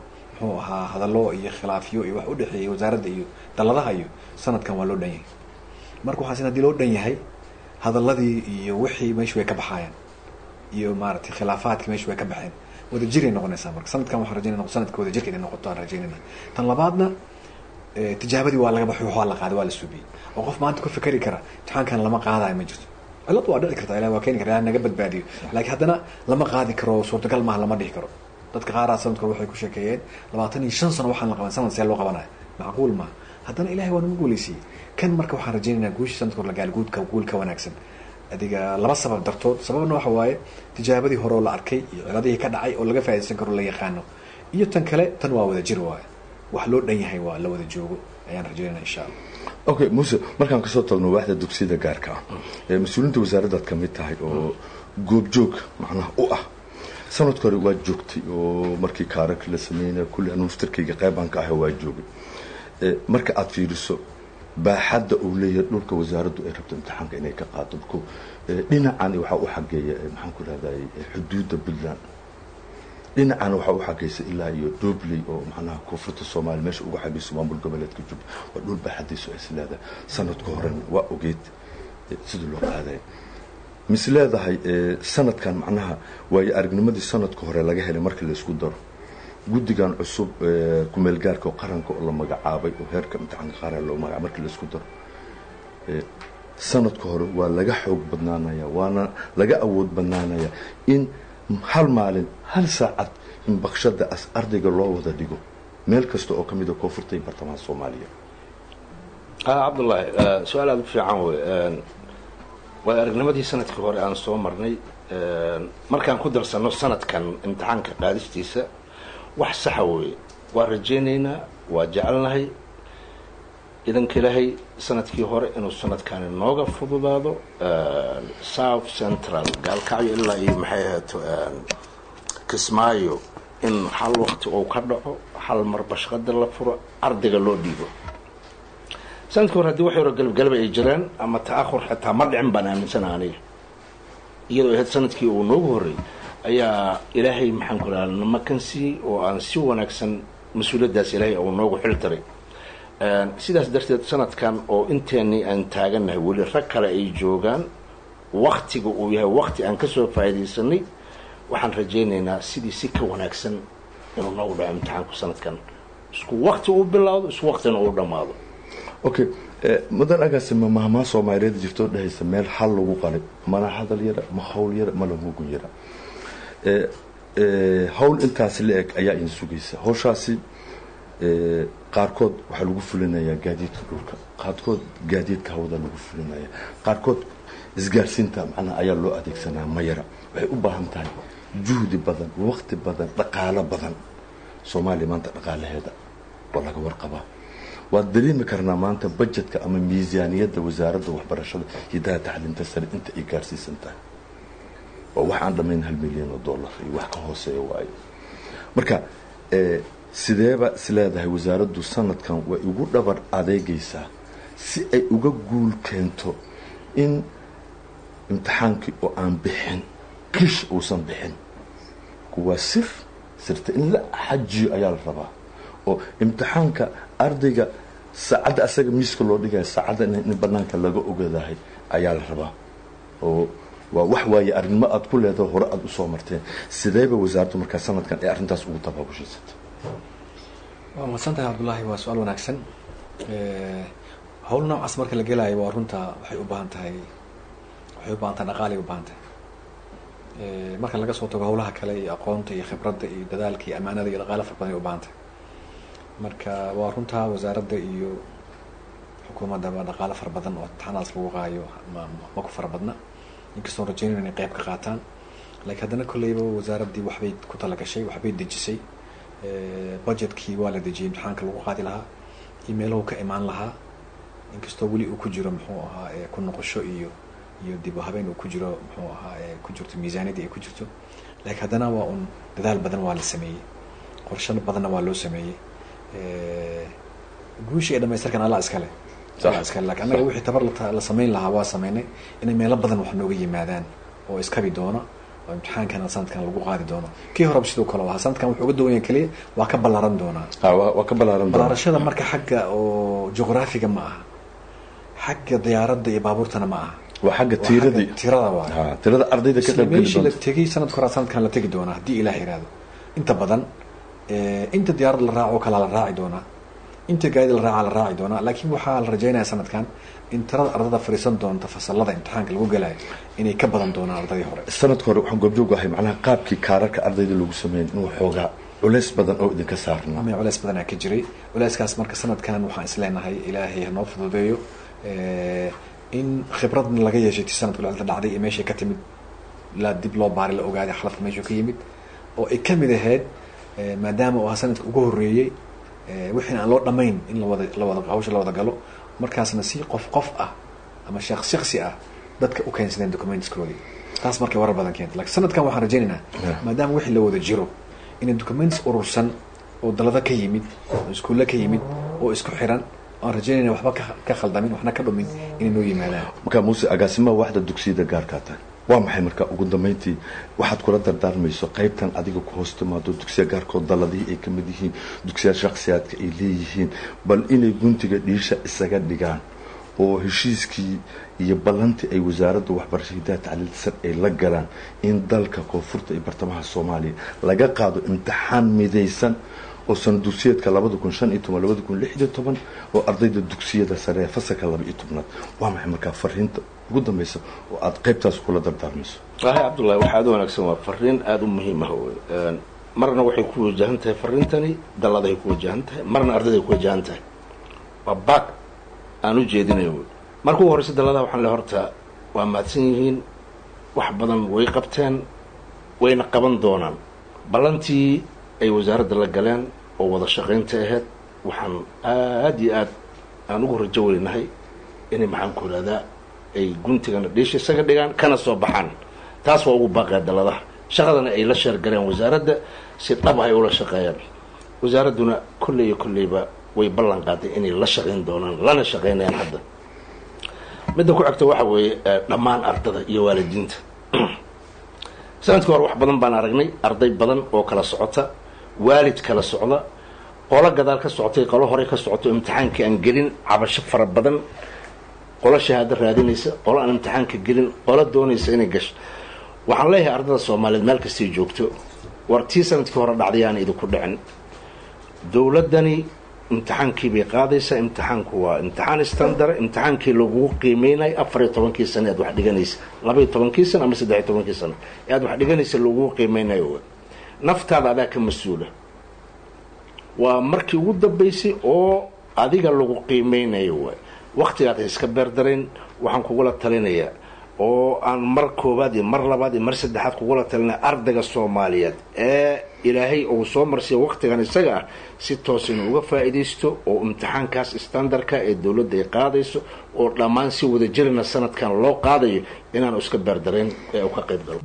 muxuu ahaa hadallo iyo khilaafyo iyo wax udhexeeyay wasaaradda iyo daladaha iyo sanadkan waa loo dhan yahay marka waxaa sin hadii loo dhan yahay hadaladii iyo wixii meesha way ka baxaayaan iyo maaragtay khilaafaadkii meesha way ka baxeen wadajiray noqonaysaa marka sanadkan waxaan rajaynayna sanadka wadajirka inay noqoto aan rajaynayna tan labaadna tijaabadii waa laga baxay waa la qaaday waa la suubiyey oo qof maanta ku fikeri kara imtixaankan lama qaadayo ma jirto cilad waa dhici karta ilahi waa keeni kara ilahi naga badbaadiyo laakiin haddana lama qaadi karo suurtagal maaha lama dhihi karo dadka qaaraa sanadkor waxay ku sheekeeyeen labaatan iyo shan sano waxaan la qaban sanad see loo qabanayo macquul maaha haddana ilahay waa nagu guuleysiyey kan marka waxaan rajaynaynaa guushii sanadkor la gaali guudka guul ka wanaagsan adiga laba sabab dartood sababna waxa waaye tijaabadii hore oo la arkay iyo ciladihii ka dhacay oo laga faa'idaysan karo la yaqaano iyo tan kale tan waa wada jir waaye wax loo dhan yahay waa la wada joogo ayaan rajaynayna insha allah okay muse markaan kasoo tagno waaxda dugsiyada gaarka ah ee mas-uuliyiinta wasaaraddaad ka mid tahay oo goobjoog macnaha u ah sanadka hore waa joogtay oo markii kaararka la sameynaya kulli anu muftarkayga qeybaan ka ahay waa joogay marka aada fiiriso baaxadda uu leeyahay dhulka wasaaraddu ay rabto imtixaanka inay ka qaado ko dhinacan waxaa u xageeya maxaan ku rahday xuduudda puntland dhinacana waxaa u xagaysa ilaa iyo dobley oo macnaha koonfurta soomaaliya meesha uga xagayso maamul goboleedka jub waa dhul baaxadiisu ay is leedahay sanadka horena waa ogeed sidii loo qaadaya mis leedahay sanadkan macnaha waayo aragnimadii sanadka hore laga helay markii laysku daro guddigan cusub kumeelgaarka oo qaranka oo la magacaabay oo heerka imtixaanka qaran loo magacaabay markii laysku daro sanadka hore waa laga xoog badnaanaya waana laga awood badnaanaya in hal maalin hal saacad in bakshada as ardayga loo wada dhigo meel kasta oo kamid a koonfurta iyo bartamaha soomaaliya cabdullaahi su-aal aada u fiican wey waa aragnimadii sanadkii hore aan soo marnay markaan ku darsano sanadkan imtixaanka qaadistiisa wax saxa wey waa rajaynaynaa waa jecelnahay idanka ilaahay sanadkii hore inuu sanadkani nooga fududaado south central gaalkacyo ilaa iyo maxay ahaato kismaayo in hal wakti uu ka dhaco hal mar bashqada la furo ardayga loo dhiibo sanadkii hore haddii wax yaro galabgalaba ay jiraan ama ta-ahur xitaa ma dhicin baan aaminsana aniga iyadoo ahayd sanadkii uu noogu horreeyy ayaa ilaahay maxaan ku raha namakansiiyey oo aan si wanaagsan mas-uuliyaddaas ilaahay uu noogu xil taray sidaas darteed sanadkan oo inteenii aan taagannahay weli rag kale ay joogaan waktiga uu yahay wakti aan kasoo faa'iidaysanay waxaan rajaynaynaa sidii si ka wanaagsan inuu noogu dhaco imtixaanku sanadkan isku wakti uu bilaawdo isku waktina uu dhammaado okay mudan agaasi ma mahmaa soomaaliyeed jirtoo dhahaysa meel hal lagu qalay mana hadal yara ma hawl yara mala mugun yara hawl intaasi la eg ayaa in sugaysa hawshaasi qaarkood waxaa lagu fulinayaa gaadiidka dhulka qaarkood gaadiidka hawada lagu fulinaya qaarkood isgaarsiinta macnaha ayaa loo adeegsanaa mayara waxay u baahan tahay juhdi badan waqti badan dhaqaalo badan soomaaliya maanta dhaqaalaheeda oo laga warqabaa waad dareemi karnaa maanta bajetka ama miisaaniyadda wasaaradda waxbarashada hidaha tacliinta sare inta ay gaarsiisan tahay oo wax aan dhammayn hal milyan oo dollar iyo wax ka hooseeya waayo marka sideeba is leedahay wasaaraddu sanadkan way ugu dhabar adeegaysaa si ay uga guul keento in imtixaankii oo aan bixin kish uusan bixin kuwaa sir sirta in la xajiyo ayaa la rabaa oo imtixaanka ardayga saacadda asaga miiska loo dhigaya saacadda in banaanka laga ogadahay ayaa la rabaa oo waa wax waaye arrinimo aada ku leedaho hore aada usoo marteen sideeba wasaaraddu markaa sanadkan ee arrintaas ugu tabaabushaysatay waa mahadsan tahay cabdullaahi waa su-aal wanaagsan hawl noocaas marka la gelaayo waa runta waxay u baahan tahay waxay u baahan tahay dhaqaalay u baahan tahay marka laga soo tago hawlaha kale iyo aqoonta iyo khibradda iyo dadaalka iyo amaanada iyo dhaqaala fara badan ay u baahan tahay marka waa runtaa wasaaradda iyo xukuumaddaba dhaqaalo fara badan oo taxanaas lagu qaayo ma ma ku fara badna inkastoon rajeynayno inay qayb ka qaataan laakiin haddana kolleyba wasaaraddii waxbay ku talagashay waxbay dejisay budgetkii waa la dejiyey imtixaanka lagu qaadi lahaa iyo meelahu ka imaan lahaa inkastoo weli uu ku jiro muxuu ahaa ku noqosho iyo iyo dib u habeen uu ku jiro muxuu ahaa ku jirto miisaaniyadii ay ku jirto laakiin haddana waa un dadaal badan waa la sameeyey qorsho badanna waa loo sameeyey guushii ee dhamaystirkan alla iskale alla iskale lakin annaga wixii tabar la sameyn lahaa waa sameynay inay meelo badan wax nooga yimaadaan oo iskabi doona oo imtixaankana sanadkan lagu qaadi doono kii horeba sidoo kale ahaa sanadkan wuxuu uga duwan yahay keliya waa ka ballaaran doonaa Ah, waa waa ka ballaaran doona balaarashada marka xagga oo juqraafiga ma aha xagga diyaaradda iyo baabuurtana ma aha waa xagga Waa tiiradii xagga tirada waa Ah, tirada ardayda ka isla qayb geli meeshii la doonta tegay sanadka hore sanadkan la tegi doonaa haddii ilaah yiraahdo inta badan eh, inta diyaarad la raaco kala la raaci doonaa inta gaadi la raaca la raaci doonaa laakiin waxaa la rajaynayaa sanadkan in tirada ardada fadhiisan doonta fasalada imtixaanka lagu galayo inay ka badan doonaan ardadii hore sanadka hore waxaan goobjoog ahay macnaha qaabkii kaararka ardayda lagu sameeyay inuu xoogaa culays badan oo idinka saarna ama culeys badanaa ka jiray culeyskaas marka sanadkan waxaan isleenahay ilaahay hanoo fududeeyo eh, in khibradna laga yeeshay ti sanadka lacagta dhacday iyo meeshay ka timid la dib loo baaray la ogaaday xaladka meeshuu ka yimid oo ay kamid ahayd eh, maadaama uu ahaa sanadka ugu horeeyey eh, wixiina aan loo dhamayn in lawada lawada hawsha la wada galo markaasna si qof qof ah ama shaqs shaksi ah dadka u keensadeen documentskoodii taas markay warar badan keentay lakiin sanadkan waxaan rajaynaynaa maadaama wixii la wada jiro inay documents urursan oo dalada ka yimid oo iskuulle ka yimid oo isku xiran aan rajaynayna waxba ka- ka khaldamin waxna ka dhumin inay noo yimaadaan markaa muuse agaasimaha waxda dugsiyada gaarkaa tahay waa maxay marka ugu dambeyntii waxaad kula dardaarmayso qaybtan adiga ku hoos timaado dugsiya gaarkood daladihii ay ka mid yihiin dugsiya shakhsiyaadka ay leeyihiin bal inay guntiga dhiisha isaga dhigaan oo heshiiskii iyo ballantii ay wasaaradda waxbarashada hidaha tacliilta sar ay la galaan in dalka koonfurta iyo bartamaha soomaaliya laga qaado imtixaan midaysan oo sana dugsiyeedka labada kun shan iyo toban labada kun lix iyo toban oo ardayda dugsiyada sare ee fasalka laba iyo tobnaad waa maxay markaa fariinta ugu dambeysa oo aada qaybtaas kula dardaarmayso walahi cabdullahi waxaa aad u wanaagsan waa fariin aada u muhiim ah wey Een, marna waxay ku wajahan tahay fariintani dalladahay ku wajahan tahay marna ardayday ku wajahan tahay waa baag aan u jeedinayo wey marka ugu horeysa dalladaha waxaan le horta waa mahadsan yihiin wax badan way qabteen wayna qaban doonaan ballantii ay wasaaradda la galeen oo wada shaqaynta ahayd waxaan aad iyo aad aan ugu rajo weynahay inay maxaan ku ihahdaa ay guntigana dhiisha isaga dhigaan kana soo baxaan taas waa ugu baaqaya daladaha shaqadana ay la sheergaleen wasaaradda si dhab ah ay ula shaqeeyaan wasaaradduna kolley iyo kolleyba way ballan qaaday inay la shaqayn doonaan lana shaqaynayaan hadda midda ku xigta waxa weeye eh, dhammaan ardada iyo waalidiinta sanadkii hore wax badan baan aragnay arday badan oo kala socota waalid kala socda qolo gadaal ka socotay qolo hore ka socoto imtixaankii aan gelin cabasho fara badan qolo shahaado raadinaysa qolo aan imtixaanka gelin qolo doonaysa inay gasho waxaan leeyahay ardada soomaaliyeed meel kastay joogto war tii sanadkii hore dhacday aan idinku dhicin dowladdani imtixaankii bay qaadaysaa imtixaanku waa imtixaan standard imtixaankii lagugu qiimeynayo afar iyo tobankii sano aad wax dhiganaysa laba iyo tobankii sano ama saddex iyo tobankii sano ee aad wax dhiganaysa lagugu qiimeynayo wey naftaada adaa ka mas-uula waa markii ugu dambaysay oo adiga lagu qiimeynayo waay waktigaad ha iska beerdarayn waxaan kugula talinayaa oo aan mar koowaad iyo mar labaad iyo mar saddexaad kugula talinaya ardayga soomaaliyeed ee ilaahay uu soo marsiya waktigan isaga ah si toos inuu uga faa'iidaysto oo imtixaankaas standardka ee dowladda ay qaadayso oo dhammaan si wada jirina sanadkan loo qaadayo inaanu iska beerdarayn ee uu ka qayb galo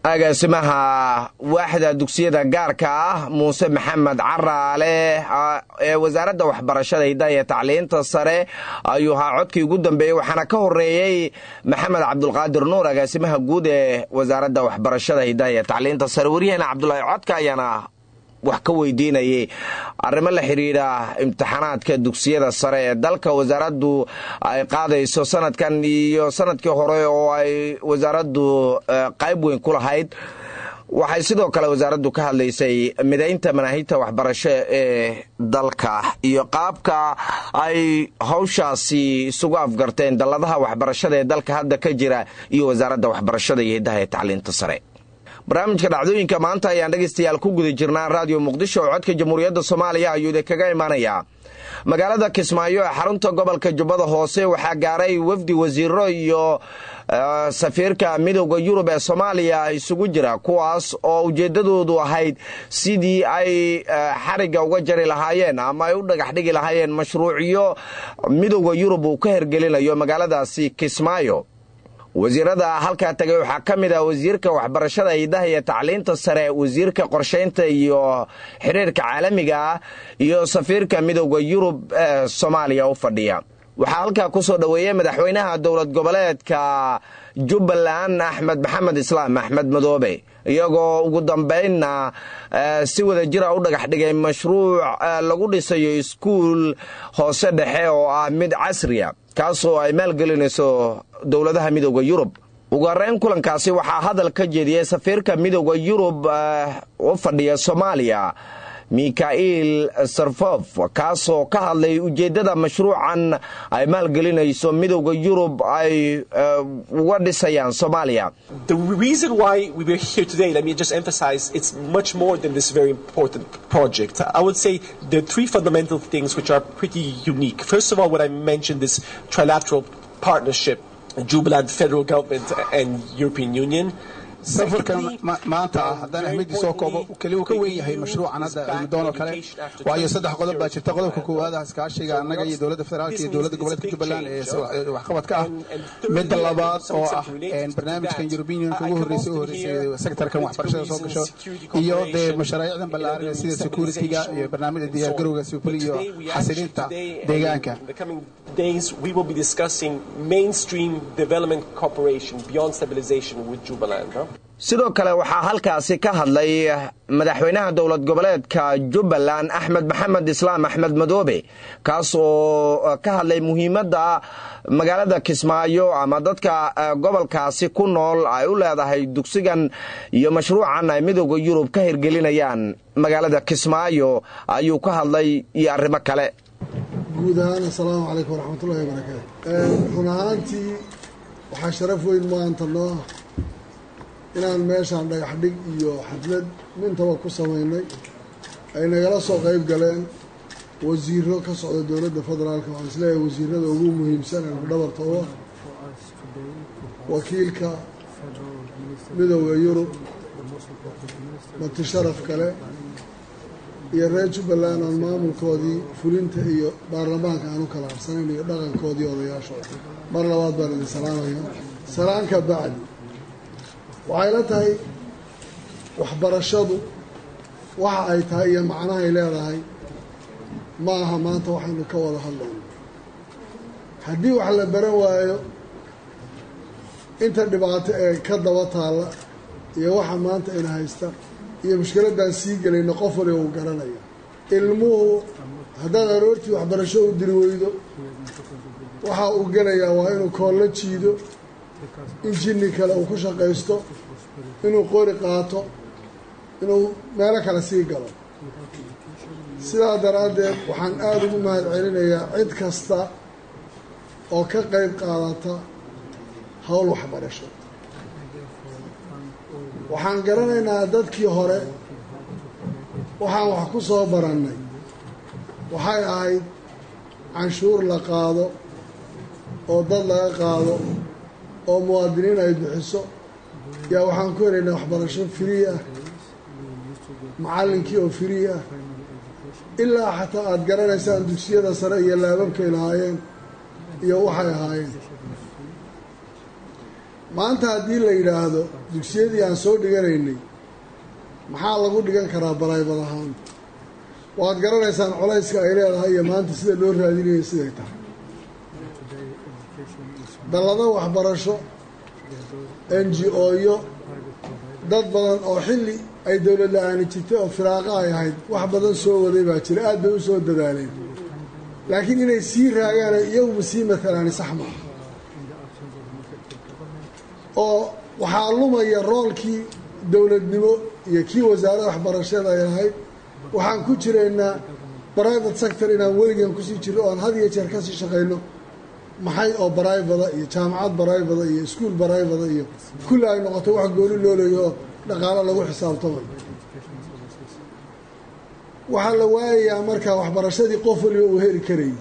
agaasimaha waaxda dugsiyada gaarka ah muuse maxamed caraale ee wasaaradda waxbarashada hiddaha iyo tacliinta sare ayuu ahaa codkii ugu dambeeyey waxaana ka horeeyey maxamed cabdulqaadir nuur agaasimaha guud ee wasaaradda waxbarashada hiddaha iyo tacliinta sare waryaheena cabdulaahi codka ayaana wax ka weydiinayay arrimo la xidhiidha imtixaanaadka dugsiyada sare ee dalka wasaaraddu ay qaadayso sanadkan iyo sanadkii hore oo ay wasaaraddu qayb weyn ku lahayd waxay sidoo kale wasaaraddu ka hadlaysay midaynta manaahijta waxbarasho ee dalka iyo qaabka ay hawshaasi isugu afgarteen dalladaha waxbarashada ee dalka hadda ka jira iyo wasaaradda waxbarashada iyo hiddaha ee tacliinta sare barnaamijka dhacdooyinka maanta ayaan dhegaystayaal ku guda jirnaa raadiyo muqdisho oo codka jamhuuriyadda soomaaliya ayuu idinkaga imanayaa magaalada kismaayo ee xarunta gobolka jubbada hoose waxaa gaaray wafdi wasiiro iyo safiirka midowda yurub ee soomaaliya isugu jira kuwaas oo ujeeddadoodu ahayd sidii ay xarigga uga jari lahaayeen ama ay u dhagax dhigi lahaayeen mashruucyo midowda yurub uu ka hergelinayo magaaladaasi kismaayo wasiirada halkaa tagay waxaa ka mid ah wasiirka waxbarashada hiddaha iyo tacliinta sare wasiirka qorshaynta iyo xiriirka caalamiga ah iyo safiirka midowda yurub ee soomaaliya u fadhiya waxaa halkaa ku soo dhoweeyey madaxweynaha dowlad goboleedka jubbaland axmed maxamed islaam axmed madoobe iyagoo ugu dambaynna si wada jira u dhagax dhigay mashruuc lagu dhisayo iskuul hoose dhexe oo ah mid casriya kaasoo ay maalgelinayso dowladaha midowda yurub ugu horeyn kulankaasi waxaa hadal ka jeediyey safiirka midowda yurub u fadhiya soomaaliya mikhail sarfof kaasoo ka hadlay ujeeddada mashruucan ay maalgelinayso midowda yurub ay uga dhisayaan soomaaliya The reason why we were here today, let me just emphasize, it's much more than this very important project. I would say there are three fundamental things which are pretty unique. First of all, what I mentioned, this trilateral partnership, Jubilant federal government and European Union. safarkan maanta ah haddaan ahmedii soo koobo keli uu ka weyn yahay mashruucan hadda aynudoon oo kale waayo saddex qodob baa jirta qodobka koowaad ah iskaashiga annaga iyo dowladda federaalka iyo dowladda goboleedka jubbaland ee waxqabadka ah midda labaad oo ah barnaamijkan european unionka ugu horreysay u horreysay sektorkan waxbarashada soo gasho iyo dee mashaariicdan ballaaran sida securityga iyo barnaamijda diyaargarowga sifuli iyo xasilinta deegaanka days we will be discussing mainstream development cooperation beyond stabilization with Jubaland. Huh? sidoo kale waxaa halkaasi ka hadlay madaxweynaha dowlad goboleedka jubbaland axmed maxamed islaam axmed madoobe kaas oo ka hadlay muhiimadda magaalada kismaayo ama dadka gobolkaasi ku nool ay u leedahay dugsigan iyo mashruucan ay midowda yurub ka hirgelinayaan magaalada kismaayo ayuu ka hadlay iyo arrimo kale guud ahaan assalaamu calaykum waraxmatullahi wabarakaatu run ahaantii waxaa sharaf weyn maanta noo ah inaan meeshaan dhagax dhig iyo xaflad mintaba ku samaynay ay nagala soo qayb galeen wasiiro ka socda dowladda federaalka waxaan isleeyahay wasiirada ugu muhiimsan ee dhabarta u ah wakiilka midowda yurub mati sharaf kale iyo reer jubbaland aan maamulkoodii fulinta iyo baarlamaanka aan u kala harsanayn iyo dhaqankoodii odayaashooda mar labaad baan idin salaamaya salaanka bacdi waxay la tahay waxbarashadu waxa ay tahay iyo macnahay leedahay ma aha maanta waxaynu ka wada hadlayno haddii wax la baran waayo inta dhibaato ee ka daba taalla iyo waxa maanta ina haysta iyo mushkiladaan sii gelayno qof waliba uu garanaya ilmuhu haddaad aroortii waxbarasho u diri weydo waxa uu gelayaa waa inuu koollo jiido in jinni kale uu ku shaqaysto inuu qori qaato inuu meelo kale sii galo sidaa daraaddeed waxaan aada ugu mahad celinayaa cid kasta oo ka qayb qaadata howl waxbarasho waxaan garanaynaa dadkii hore waxaan wax ku soo barannay waxay ahayd canshuur la qaado oo dad laga qaado oo muwaadiniin ay bixiso yaa waxaan ku helaynaa waxbarasho firii ah macallinkii oo firii ah ilaa xataa aada garanaysaan dugsiyada sare iyo laababkay lahaayeen iyo waxay ahaayeen maanta haddii la yidhaahdo dugsiyadii aan soo dhiganaynay maxaa lagu dhigan karaa baraybad ahaan waad garanaysaan colayska ay leedahay iyo maanta sida loo raadinayo siday tahay dallado waxbarasho n g o-yo dad badan oo xilli ay dowlad la-aani jirtay oo firaaqa ay ahayd wax badan soo waday baa jira aad bay u soo dadaaleen laakiin inay sii raagaan iyaguba sii matalaani sax maaha oo waxaa lumaya roolkii dowladnimo iyo kii wasaaradda waxbarashada ay lahayd waxaan ku jiraynaa private sector inaan weligan kusii jirno oan had iyo jeer kasii shaqayno maxay oo baraybada iyo jaamacad baraybada iyo iskuol baraybada iyo kulli ay noqoto wax gooni loo leeyo oo dhaqaalo lagu xisaabtamay waxaa la waayayaa markaa waxbarashadii qof waliba uu heli karayay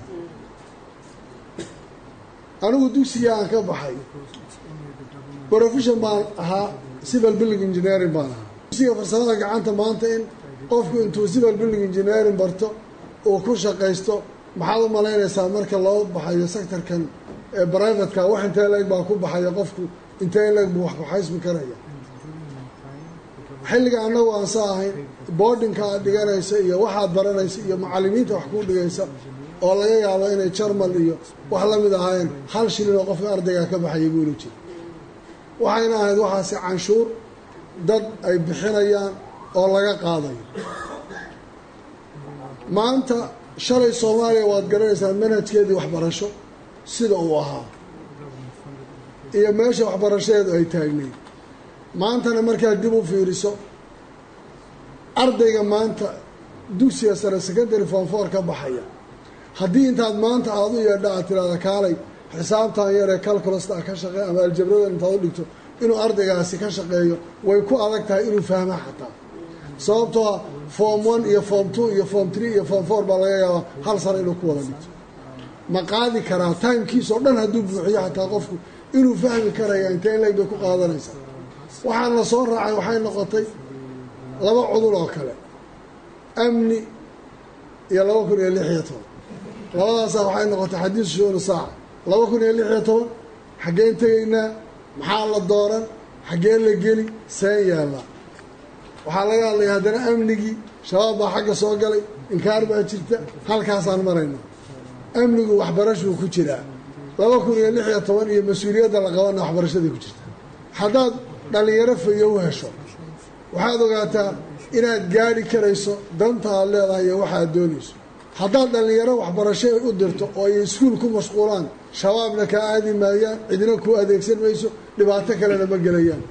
anigu dugsiga aan ka baxay profession baan ahaa civil building engineering baan ahaa dugsiga farsamada gacanta maanta in qofku intuu civil building engineering barto uu ku shaqaysto maxaad u malaynaysaa marka loo baxayo sectorkan ee brivatka wax intee leeg baa ku baxaya qofku intee leeg buu wax ku xaysmi karaya xilliga annagu aan sa ahayn boardingka aad dhiganaysa iyo waxaad baranaysa iyo macallimiinta wax kuu dhigaysa oo laga yaabo inay jarmal iyo wax la mid ahaayeen hal shilin oo qofka ardaygaa ka baxaya buula jira waxayna ahayd waxaasi canshuur dad ay bixinayaan oo laga qaadayo maanta shalay soomaaliya waad garanaysaan manhajkeedii waxbarasho sida uu ahaa iyo meesha waxbarashadeedu ay taagnayd maantana markaad dib u fiiriso ardayga maanta dugsiga sare secondary form four ka baxaya haddii intaad maanta aada u yeedha aad tiraahda kaalay xisaabtan yaree calculasta ka shaqeey ama aljabradan intaad u dhigto inuu ardaygaasi ka shaqeeyo way ku adag tahay inuu fahma xataa sababtoo ah form one iyo form two iyo form three iyo form four baa laga yaabaa hal sano inuu ku wada dhigto ma qaadi karaa timekiis oo dhan hadduu buuxiyo xataa qofku inuu fahmi karaya intee in leeg bay ku qaadanaysaa waxaan la soo raacay waxay noqotay laba cudur oo kale amni iyo laba kun iyo lix iyo toban labadaasaa waxay noqotay xadiisu shuunu saaca laba kun iyo lix iyo toban xaggeen tegaynaa maxaa la dooran xaggeen la geli seen yaallaa waxaa laga hadlaya haddana amnigii shabaab baa xagga soo galay inkaar baa jirta halkaasaan marayna amnigu waxbarashuu ku jiraa laba kun iyo lix iyo toban iyo mas-uuliyadda la qabana waxbarashadii ku jirta haddaad dhallinyaro fayo u hesho waxaad ogaataa inaad gaadhi karayso danta aad leedahay iyo waxaad doonayso haddaad dhallinyaro waxbarasho u dirto oo ay iskuul ku mashquulaan shabaabna kaa aadi maayaan cidina kuu adeegsan mayso dhibaato kalena ma gelayaan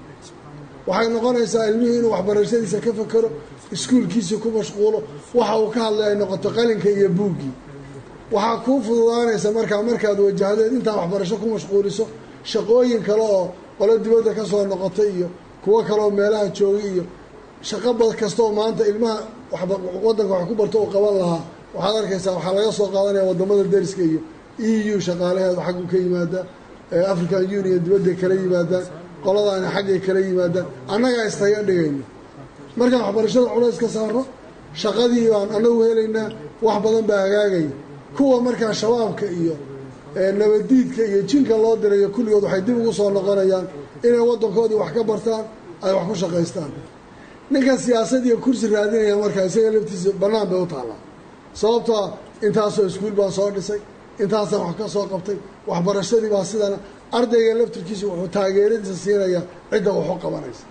waxay noqonaysaa ilmihii inuu waxbarashadiisa ka fakero iskuulkiisii ku mashquulo waxa uu ka hadlay ay noqoto qalinka iyo buuggii waxaa kuu fududaanaysa markaa markaad wajahdeed intaa waxbarasho ku mashquuliso shaqooyin kale oo qolo dibadda ka soo noqotay iyo kuwo kaleoo meelaha joogay iyo shaqo bad kastaoo maanta ilmaha wadanka wax ku barto uu qaban lahaa waxaad arkaysaa waxaa laga soo qaadanaya wadamada deriska iyo e u shaqaalaheedu xaggu ka yimaadaa african union dibadday kala yimaadaan qoladaani xaggay kala yimaadaan annagaa istaga dhigayno markaan waxbarashada culays ka saarno shaqadii baan anagu helaynaa wax badan baa hagaagaya kuwa markaa shabaabka iyo nabadiidka iyo jinka loo dirayo kulligood waxay dib ugu soo noqonayaan inay waddankoodii wax ka bartaan ay wax ku shaqaystaan ninkan siyaasad iyo kursi raadinaya markaa isaga laftiisa bannaan bay u taallaa sababtoo ah intaasoo iskuul baan soo dhisay intaasaan wax ka soo qabtay waxbarashadii baa sidana ardayga laftirkiisa wuxuu taageeradiisa siinayaa cidda waxu qabanaysa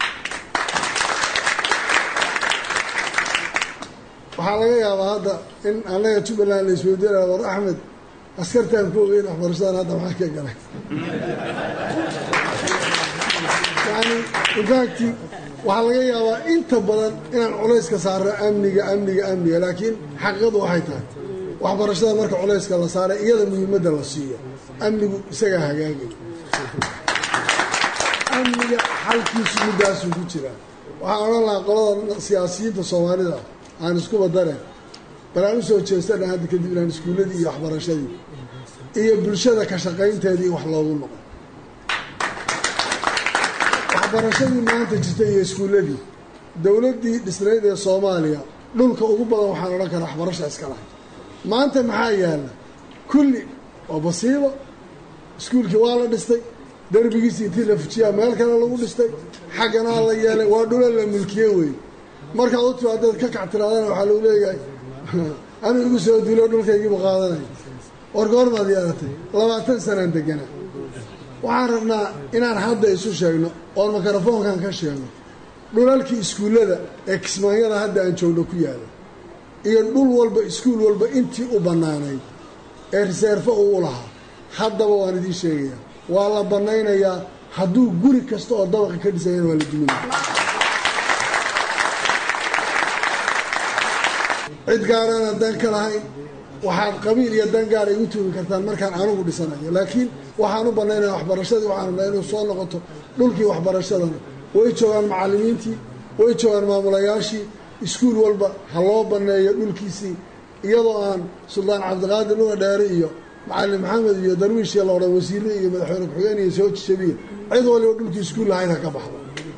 waxaa laga yaabaa hadda in annaga jubbaland la isweydiinaya war axmed askartaan ku ogeyn waxbarashadan hadda maxaa ka galay yani infacti waxaa laga yaabaa inta badan inaan culayska saarno amniga amniga amniga laakiin xaqiiqadu waxay tahay waxbarashada marka culayska la saaray iyada muhiimadda la siiyo amnigu isagaa hagaagay amniga xalkiisu middaasuu ku jiraa waxaan odhan lahaa qolada siyaasiyiinta soomaalida aan iskuba dareen bal aan usoo jeestana hadda kadib inaan iskuulladii iyo waxbarashadii iyo bulshada ka shaqaynteedii wax loogu noqo waxbarashadii maanta jirta iyo iskuulladii dowladdii dhisnayd ee soomaaliya dhulka ugu badan waxaan odhan karaa waxbarasha iska lahay maanta maxaa yaalla kulli waa basiibo iskuulkii waa la dhistay derbigiisi intii la fujiyaa meel kale lagu dhistay xagganaa la yeelay waa dhula la milkiye wey markaad u timaadaed ka kac tiraadana waxaa lagu leeyahay anuu igu soo dilo dhulkaygiibu qaadanay war goormaad yeelatay labaatan sanaan deganaa waxaan rabnaa inaan hadda isu sheegno oon mikrofoonkan ka sheegno dhulalkii iskuullada ee kismaanyada hadda aan joogno ku yaala iyo dhul walba iskuul walba intii u bannaanayd ee riseerfo uu u lahaa haddaba waan idiin sheegayaa waa la bannaynayaa hadduu guri kasta oo dabaqa ka dhisayana waa la duminaya cid gaarana dan ka lahayn waxaad qabiil iyo dan gaar igu tuugi kartaan markaan anugu dhisanayo laakiin waxaan u bannaynaya waxbarashadii waxaan rabnaa inuu soo noqoto dhulkii waxbarashadana way joogaan macallimiintii way joogaan maamulayaashii iskuul walba ha loo banneeyo dhulkiisii iyadoo aan suldaan cabdiqaadir nuga dheere iyo macalin maxamed iyo darwiishii la odhan wasiire iyo madaxweyne ku-xigeen iyo soo jabiya cid waliba dhulkii iskuul lahayd ha ka baxdo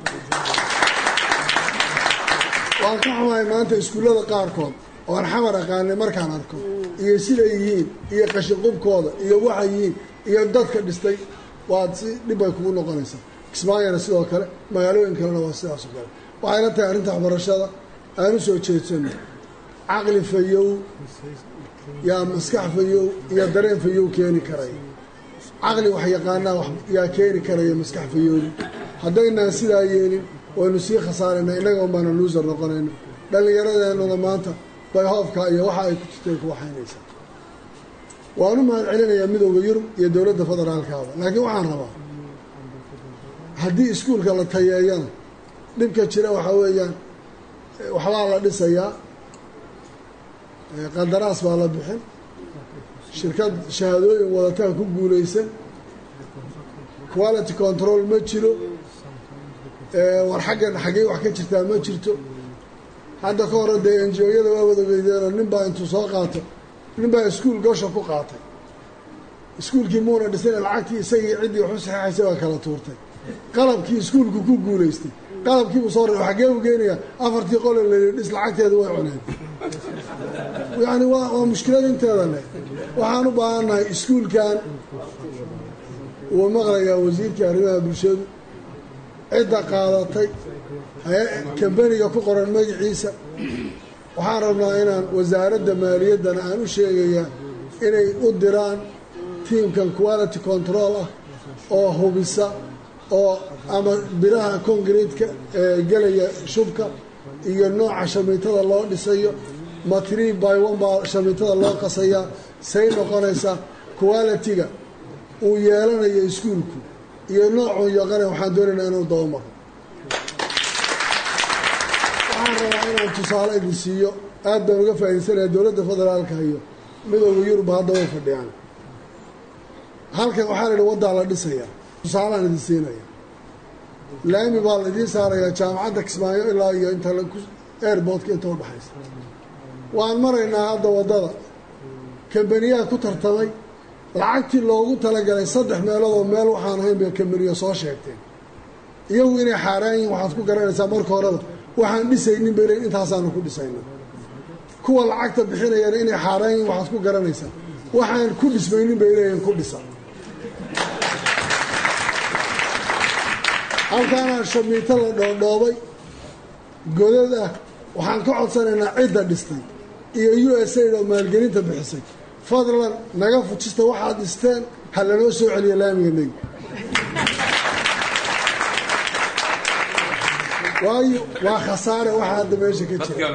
waan ka xumahay maanta iskuullada qaarkood oan xamar aqaanay markaan arko iyo siday yihiin iyo qashinqubkooda iyo waxay yihiin iyo dadka dhistay waad si dhib bay kugu noqonaysaa kismaayana sidoo kale magaalooyin kalena waa sidaas oo kale waxay la tahay arrinta waxbarashada aan u soo jeedsano caqli fayow yaa maskax fayow iyo dareen fayow keeni karaya caqli wax yaqaanaa yaa keeni karaya maskax fayowdi haddaynaan sidaa yeelin waynu sii khasaaraynaa innaga unbaana luusar noqonayno dhallinyaradeenuna maanta bayhoofka iyo waxa ay ku jirtay ku waxaynaysaa waan u mahad celinayaa midowda yurub iyo dowladda federaalkaaba laakiin waxaan rabaa haddii iskuulka la tayeeyana dhibka jira waxaa weeyaan waxbaa la dhisayaa qandaraas baa la bixin shirkad shahaadooyin wadataa ku guulaysan quality control ma jiro war xaggan xaggey wax ka jirtaa ma jirto hadda ka hore dee enjiyada waa wadageydeenoo nin baa intuu soo qaato nin baa iskuul gosha ku qaatay iskuulkii muuna dhisana lacagtii isagii ciddii waxu saxeexaysay baa kala tuurtay qalabkii iskuulku ku guulaystay qalabkiibuu soo ray xaggee u geenayaa afartii qole layidhi dhis lacagteeda way cuneen yacni waa waa mushkilad inteeda leh waxaan u baahannahay iskuulkan wuu maqlayaa wasiirkii arrimaha bulshadu cidda qaadatay kambaniga ku qoran magaciisa waxaan rabnaa inaan wasaaradda maaliyaddana aan u sheegayaa inay u diraan tiimkan quality control ah oo hubisa oo ama biraha concretka ee gelaya shubka iyo nooca shamiitada loo dhisayo ma tree by one baa shamiitada loo qasayaa say noqonaysaa quality-ga uu yeelanayo iskuulku iyo noocuu yaqana waxaan doonaynaa inuu dabamaro waxaan rabaa inaan tusaale idin siiyo aad baan uga faa'iidaysanaya dowladda federaalka iyo midooda yurub hadda way fadhiyaan halkan waxaa la idhi waddaa la dhisayaa tusaalaan idin siinaya laami baa la idiin saarayaa jaamacadda kismaayo ilaa iyo inta airboortka inta udhaxaysa waan maraynaa hadda waddada kambaniyaha ku tartamay lacagtii loogu talagalay saddex meeloodoo meel waxaan ahayn bay kambaniyo soo sheegteen iyagu inay xaaraan yihin waxaad ku garanaysaa marka horeba waxaan dhisaynin bay leeyiin intaasaanu ku dhisayna kuwa lacagta bixinayana inay xaaraan yihin waxaad ku garanaysaa waxaan ku dhismaynin bay leeyihin ku dhisa halkaanaa shamiito la dhoodhoobay godad ah waxaan ka codsanaynaa cidda dhistay iyo u s aid oo maalgelinta bixisay fadlan naga fujista waxaad dhisteen ha lanoo soo celiyo laamiga negi waayo waa khasaare waxa hadda meesha ka jira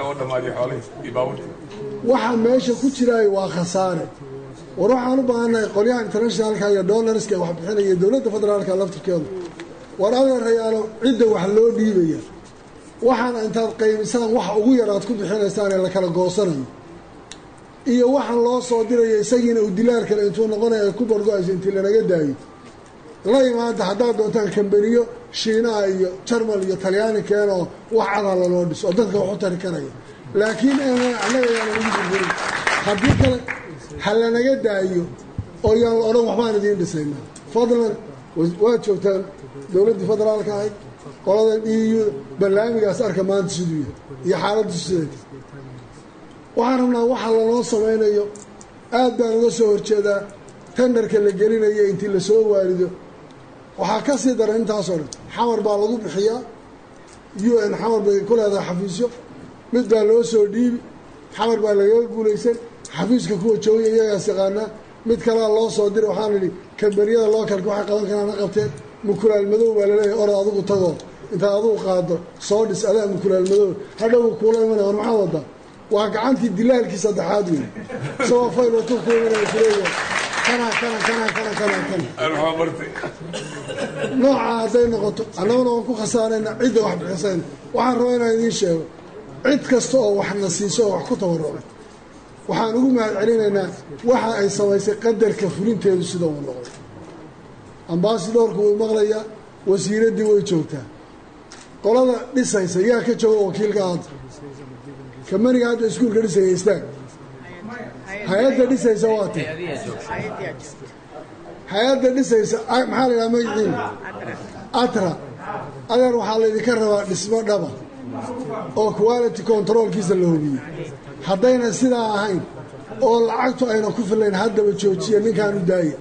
waxa meesha ku jiraayo waa khasaare war waxaan u baahannahay qolyaha internationalka iyo donarska wax bixinaya dowladda federaalka laftirkeedu war adeerayaalo cidda wax loo dhiibaya waxaana intaad qaymisaan waxa ugu yar aad ku bixinaysaan ee la kala goosanayo iyo waxaan loo soo dirayo isagiina uu dilaal kale intuu noqonaya ay ku bargo-ayso intii lanaga daayo la imaanta haddaad doontaan kambaniyo shiinaha iyo jarmal iyo talyaani keenoo wax cadaa laloo dhiso oo dadka wax u tari karaya laakiin annaga yaana ugu burburin haddii kale ha lanaga daayo oo yaan la odhan waxbaan idiin dhisaynaa fadlan waad joogtaan dowladdii federaalka ahayd qoladan eu barnaamigaas arka maanta siduu yahay iyo xaaladdu sideeta waxaan rabnaa waxa lanoo samaynayo aad baan uga soo horjeedaa tendarka la gelinayo intii lasoo waarido waxaa ka sii daran intaasoo dhan xamar baa lagu bixiyaa u n xamar bay ku leedahay xafiisyo mid baa loo soo dhiibi xamar baa lagaga guulaysan xafiiska kuwa joogay iyagaas yaqaanaa mid kalea loo soo diray waxaan idhi kambaniyada lookalka waxay qaban karaan ha qabteen mukulaal madow baa laleeyahay orad adigu tagoo intaad adigu qaado soo dhis adaa mukulaal madow hadhow kuula imanaya war maxaa wadaa waa gacantii dilaalkii saddexaad wey isagoo fayl watuu ku imanaya kuleeyahay kana kana kana kana kana kana noocaa hadday noqoto annaguna waan ku khasaarayna cidda wax bixisayna waxaan rabaa inaan idiin sheego cid kasta oo waxna siiso oo wax ku tabarucay waxaan ugu mahad celinaynaa waxa ay samaysay qadarka fulinteedu sida uu noqday ambasadorku wuu maqlayaa wasiiraddii way joogtaa qolada dhisaysa yaa ka jooga wakiilka hadda kamaniga hadda iskuulka dhisaya istaag hay-adda dhisaysa waa tay hay-adda dhisaysa maxaa la yidhaha magaciina atra adeer waxaa laydinka rabaa dhismo dhaba oo quality controlkiisa la hubiyey haddayna sidaa ahayn oo lacagtu ayna ku filayn haddaba joojiya ninkaanu daaya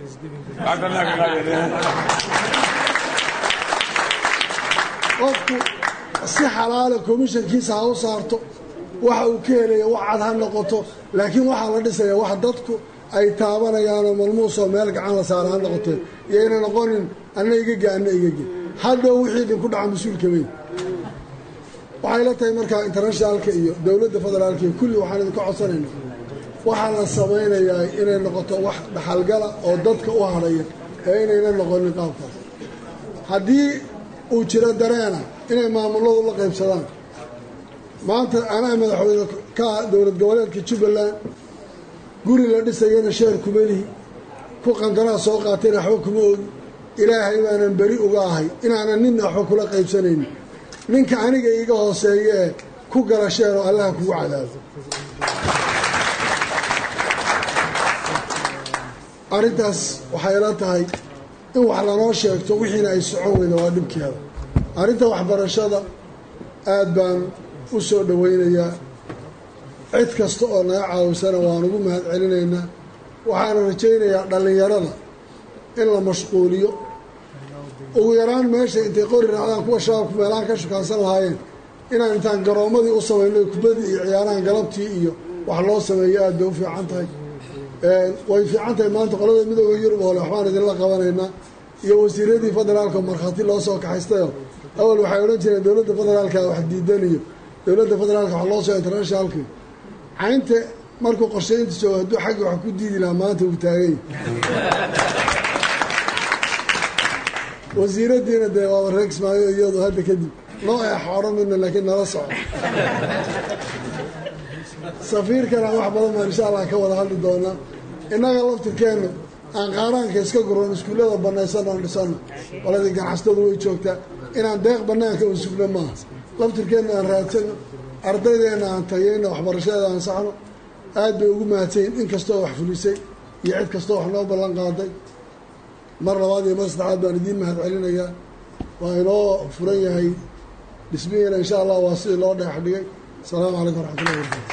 qofku si xalaala komishankiisa ha u saarto waxa uu ka helaya wax cad ha noqoto laakiin waxaa la dhisaya wax dadku ay taabanayaanoo malmuusoo meel gacan la saara ha noqotee iyayna noqonin anna igaga anna igaga hadhow wixii idinku dhaca mas-uulka weyn waxay la tahay markaa internationaalka iyo dowladda federaalka iyo kulli waxaan idinka codsanayna waxaa la samaynayaa inay noqoto wax dhaxalgala oo dadka u hadhaya ee inayna noqonin qaabkaas haddii uu jiro dareena inay maamuladu la qaybsadaan maanta anaa madaxweyne ka dowlad goboleedka jubbaland guri la dhisayana sheer kuma lihi ku qandanaa soo qaatayna waxba kuma ogi ilaahay baanan beri uga ahay inaanan ninna waxba kula qaybsanaynin ninka aniga iiga hooseeya ee ku gala sheeroo allaha kugu cadaabo arrintaas waxay la tahay in wax lanoo sheegto wixiina ay socon weyda waa dhibkeeda arrinta waxbarashada aad baan u soo dhowaynayaa cid kasta oo naga caawisana waan ugu mahad celinaynaa waxaana rajaynayaa dhallinyarada in la mashquuliyo ugu yaraan meesha intay qori raacdaan kuwa shabaabku meelaha ka shukaansan lahaayeen inaan intaan garoommadii u samayno kubadii iyo ciyaarahan galabtii iyo wax loo sameeyo aad bay u fiican tahay way fiican tahay maanta qolada midooda yurub oo le waxbaan idinla qabanaynaa iyo wasiiradii federaalka markhaati loo soo kaxaystayo awal waxay odhan jireen dowladda federaalka wax diidaniyo dowladda federaalka wax loo soo internationalki caynta markuu qorshaynta joogo hadduu xagga wax ku diidi lahaa maanta uu taagay wasiiradiina dee waaba reegsmaayo iyadu hadda kadib noo eexa odhan midna laakiin nala soco safiirkana wax badan baan insha allah ka wada hadli doonaa innaga laftirkeennu aan qaaraanka iska guran iskuullada banaysanno aan dhisanno qoladii ganacsatadu way joogtaa inaan deeq bannaanka u sugno maaha laftirkeenna aan raadsanno ardaydeenna aan tayayno waxbarashadeeda aan saxno aad bay ugu mahadsayin in kastoo wax fulisay iyo cid kastoo wax noo ballan qaaday mar labaad iyo mar saddexaad baan idiin mahad celinayaa waa inoo furan yahay dhismihiina insha allah waa sidii loo dheex dhigay asalaamu calaykum waraxmatullahi wabarakatu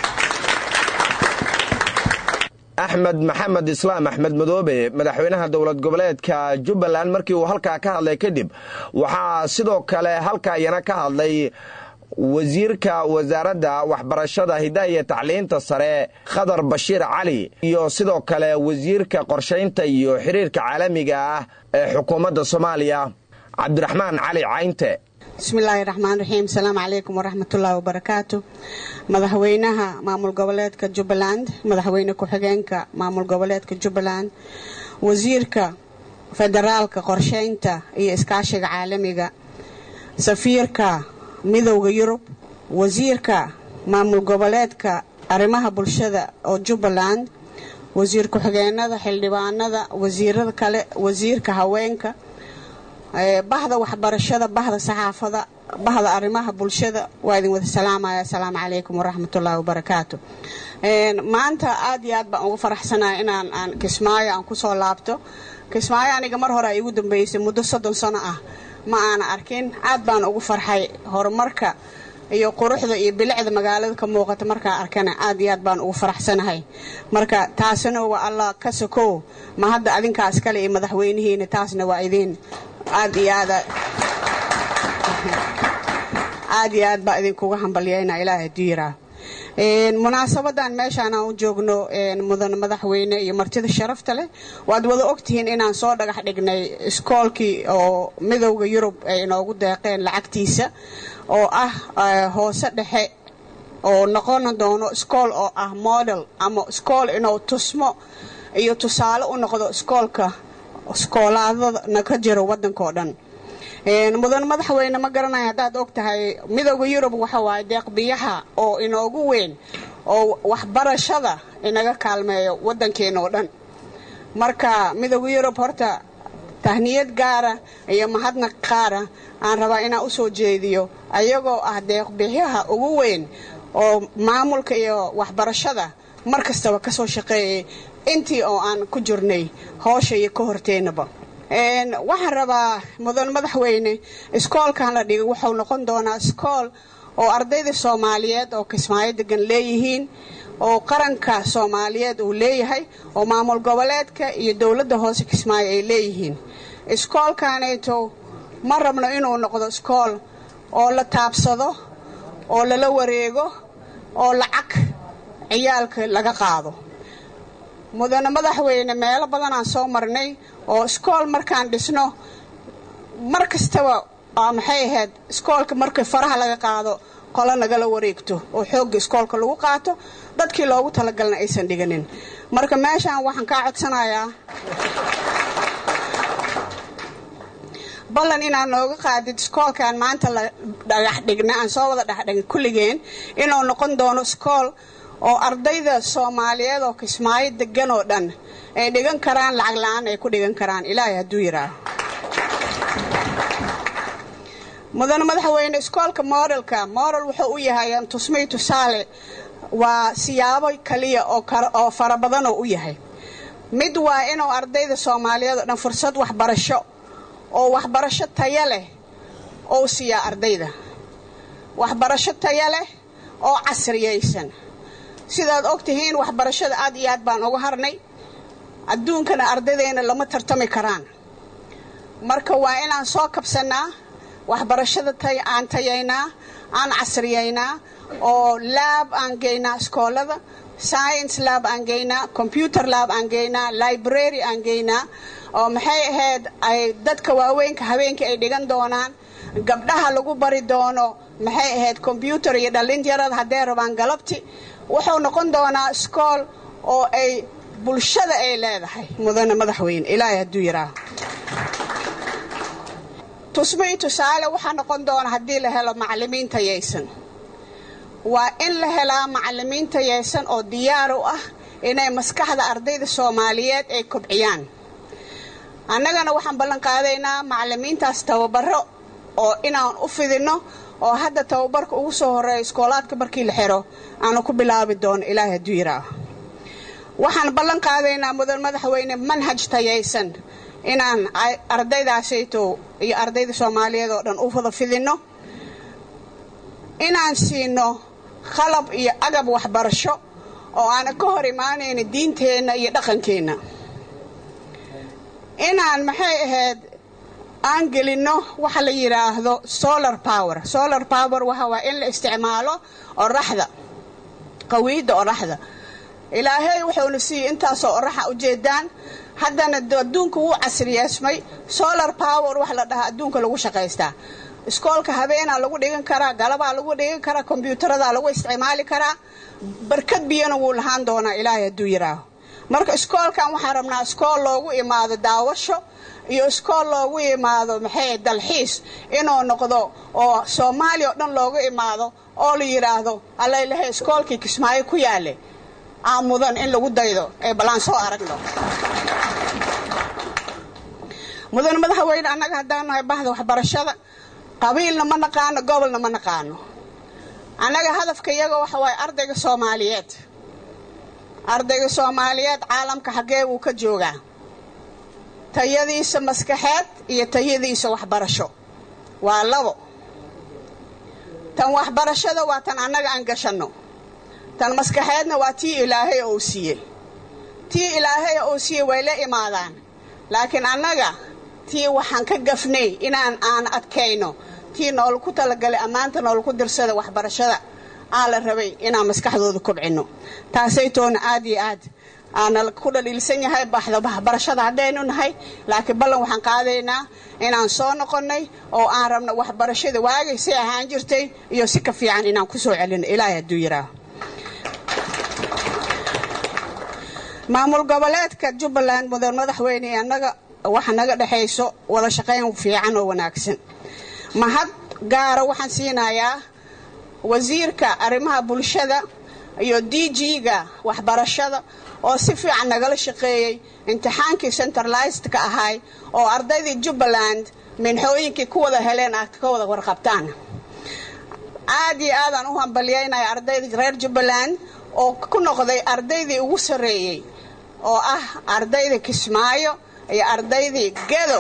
axmed maxamed islaam axmed madoobe madaxweynaha dowlad goboleedka jubbaland markii uu halkaa ka hadlay kadib waxaa sidoo kale halkaa iyana ka hadlay wasiirka wasaaradda waxbarashada hidaha iyo tacliinta sare khadar bashiir cali iyo sidoo kale wasiirka qorshaynta iyo xiriirka caalamiga ah ee xukuumadda soomaaliya cabdiraxmaan cali caynte bismillaahi raxmaan raxiim asalaamu calaykum waraxmatullaahi wabarakaatu madaxweynaha maamul goboleedka jubbaland madaxweyne ku-xigeenka maamul goboleedka jubbaland wasiirka federaalka qorsheynta iyo iskaashiga caalamiga safiirka midowda yurub wasiirka maamul goboleedka arrimaha bulshada oo jubbaland wasiir ku-xigeenada xildhibaanada wasiirada kale wasiirka haweenka bahda waxbarashada bahda saxaafada bahda arrimaha bulshada waa idin wada salaamaya asalaamu calaykum waraxmatullaahi wabarakaatu maanta aad iyo aad baan ugu faraxsanaya inaan aan kismaayo aan kusoo laabto kismaayo aniga mar hore ay igu dambeysay muddo soddon sano ah ma aana arkin aad baan ugu farxay horumarka iyo quruxda iyo bilicda magaalada ka muuqata markaa arkana aad iyo aad baan ugu faraxsanahay marka taasina waa allah ka sokow ma hadda adinkaas kale iyo madaxweynihiina taasna waa idiin aad iyo aada aad iyo aad baa idinkuga hambalyayna ilaahay diiraa munaasabadan meeshaan aan u joogno mudan madaxweyne iyo martida sharafta leh waad wada ogtihiin inaan soo dhagax dhignay iskoolkii oo midowda yurub ay inoogu deeqeen lacagtiisa oo ah hoose dhexe oo noqon doono iskool oo ah model ama iskool inuu tusmo iyo tusaale u noqdo iskoolka iskoolaadana ka jiro waddankao dhan mudan madaxweyne ma garanayo haddaad og tahay midowda yurub waxa waaye deeqbiyaha oo inoogu weyn oo waxbarashada inaga kaalmeeyo waddankeena oo dhan marka midowda yurub horta tahniyad gaara iyo mahadnaq qaara aan rabaa inaan u soo jeediyo ayagoo ah deeqbiyaha ugu weyn oo maamulka iyo waxbarashada mar kastaba ka soo shaqeeyay intii oo aan ku jirnay hoosha iyo ka horteennaba waxaan rabaa mudan madaxweyne iskoolkan la dhigay wuxuu noqon doonaa iskool oo ardayda soomaaliyeed oo kismaayo degan leeyihiin oo qaranka soomaaliyeed uu leeyahay oo maamul goboleedka iyo dowladda hoose kismaayo ay leeyihiin iskoolkanayto ma rabno inuu noqdo iskool oo la taabsado oo lala wareego oo lacag ciyaalka laga qaado mudane madaxweyne meelo badan aan soo marnay oo iskool markaan dhisno mar kastaba maxay ahayd iskoolka markii faraha laga qaado qolo nagala wareegto oo xoogga iskoolka lagu qaato dadkii loogu talagalna aysan dhiganin marka meeshaan waxaan kaa codsanayaa ballan inaad nooga qaadid iskoolkan maanta la dhagax dhigna aan soo wada dhexdhigin kulligeen inuu noqon doono iskool oo ardayda soomaaliyeed oo kismaayo degan oo dhan ay dhigan karaan lacag la-aan ay ku dhigan karaan ilaahay hadduu yidhaaho mudane madaxweyne iskoolka modelka model wuxuu u yahay tusmay tusaale waa siyaabo kaliya oo fara badan oo u yahay mid waa inuu ardayda soomaaliyeed oo dhan fursad waxbarasho oo waxbarasho taya leh ou siiyaa ardayda waxbarasho taya leh oo casriyaysan sidaad og tihiin waxbarashada aad iyo aad baan uga harnay adduunkana ardaydeena lama tartami karaan marka waa inaan soo kabsannaa waxbarashada aan tayaynaa aan casriyaynaa oo laab aan geynaa iskoolada science laab aan geynaa computer laab aan geynaa library aan geynaa oo maxay ahayd ay dadka waaweynka habeenkii ay dhigan doonaan gabdhaha lagu bari doono maxay ahayd combyutar iyo dhallinyarada hadday rabaan galabti wuxuu noqon doonaa iskool oo ay bulshada ay leedahay mudane madaxweyne ilaahay hadduu yidhaaho tusmii tusaale waxaa noqon doona haddii la helo macallimiin tayaysan waa in la helaa macallimiin tayaysan oo diyaar u ah inay maskaxda ardayda soomaaliyeed ay kobciyaan annagana waxaan ballan qaadaynaa macallimiintaas tababaro oo inaan u fidinno oo hadda tababarka ugu soo horeeya iskoolaadka markii la xiro aanu ku bilaabi doono ilaahay hadduu yidhaaho waxaan ballan qaadaynaa mudan madaxweyne manhaj tayaysan inaan ardaydaasayto iyo ardayda soomaaliyeed oo dhan u wada fidinno inaan siino qalab iyo agab waxbarasho oo aanan ka hor imaanayna diinteenna iyo dhaqankeenna inaan maxay ahayd aan gelinno waxa la yidhaahdo solar power solar power waxa waa in la isticmaalo oraxda qawiidda oraxda ilaahay wuxuuna siiyey intaasoo oraxa ujeedaan haddana adduunka wuu casriyeesmay solar power wax la dhahaa adduunka lagu shaqaystaa iskoolka habeenaa lagu dhigan karaa galabaa lagu dhigan karaa kombyuutaradaa lagu isticmaali karaa barkad biyana wuu lahaan doonaa ilaahay hadduu yidhaaho marka iskoolkan waxaan rabnaa iskool loogu imaado daawasho iyo iskool loogu imaado maxay dalxiis inuu noqdo oo soomaaliya oo dhan loogu imaado oo la yidhaahdo allailahay iskoolkii kismaayo ku yaale aa mudan in lagu daydo ee ballaan soo aragno mudan madaxweyne annaga haddaan nahay bahda waxbarashada qabiilna ma naqaano gobolna ma naqaano annaga hadafka iyaga waxa waaye ardayga soomaaliyeed ardayga soomaaliyeed caalamka xaggee wuu ka joogaa tayadiisa maskaxeed iyo tayadiisa waxbarasho waa labo tan waxbarashada waa tan annaga aan gashanno tan maskaxeedna waa tii ilaahay ou siiyey tii ilaahay ou siiyey way la imaadaan laakiin annaga tii waxaan ka gafnay inaan aan adkayno tii nool ku talagalay ammaanta nool ku dirsada waxbarashada aa la rabay inaan maskaxdooda kobcino taasaytoona aad iyo aad aana ku dhaliilsan yahay baxda waxbarashada haddaynu nahay laakiin ballan waxaan qaadaynaa inaan soo noqonnay oo aan rabno waxbarashada waagay si ahaan jirtay iyo si ka fiican inaan ku soo celino ilaahay hadduu yidhaaho maamul goboleedka jubbaland mudan madaxweyne annaga waxa naga dhexayso wada shaqayn fiican oo wanaagsan mahad gaara waxaan siinayaa wasiirka arrimaha bulshada iyo d g-ga waxbarashada oo si fiican nagala shaqeeyey imtixaankii centralizedka ahay oo ardaydii jubbaland minxooyinkii ku wada heleen aad ka wada warqabtaan aad iyo aadaan u hambalyaynaya ardaydii reer jubbaland oo ku noqday ardaydii ugu sarreeyey oo ah ardaydii kismaayo iyo ardaydii gedo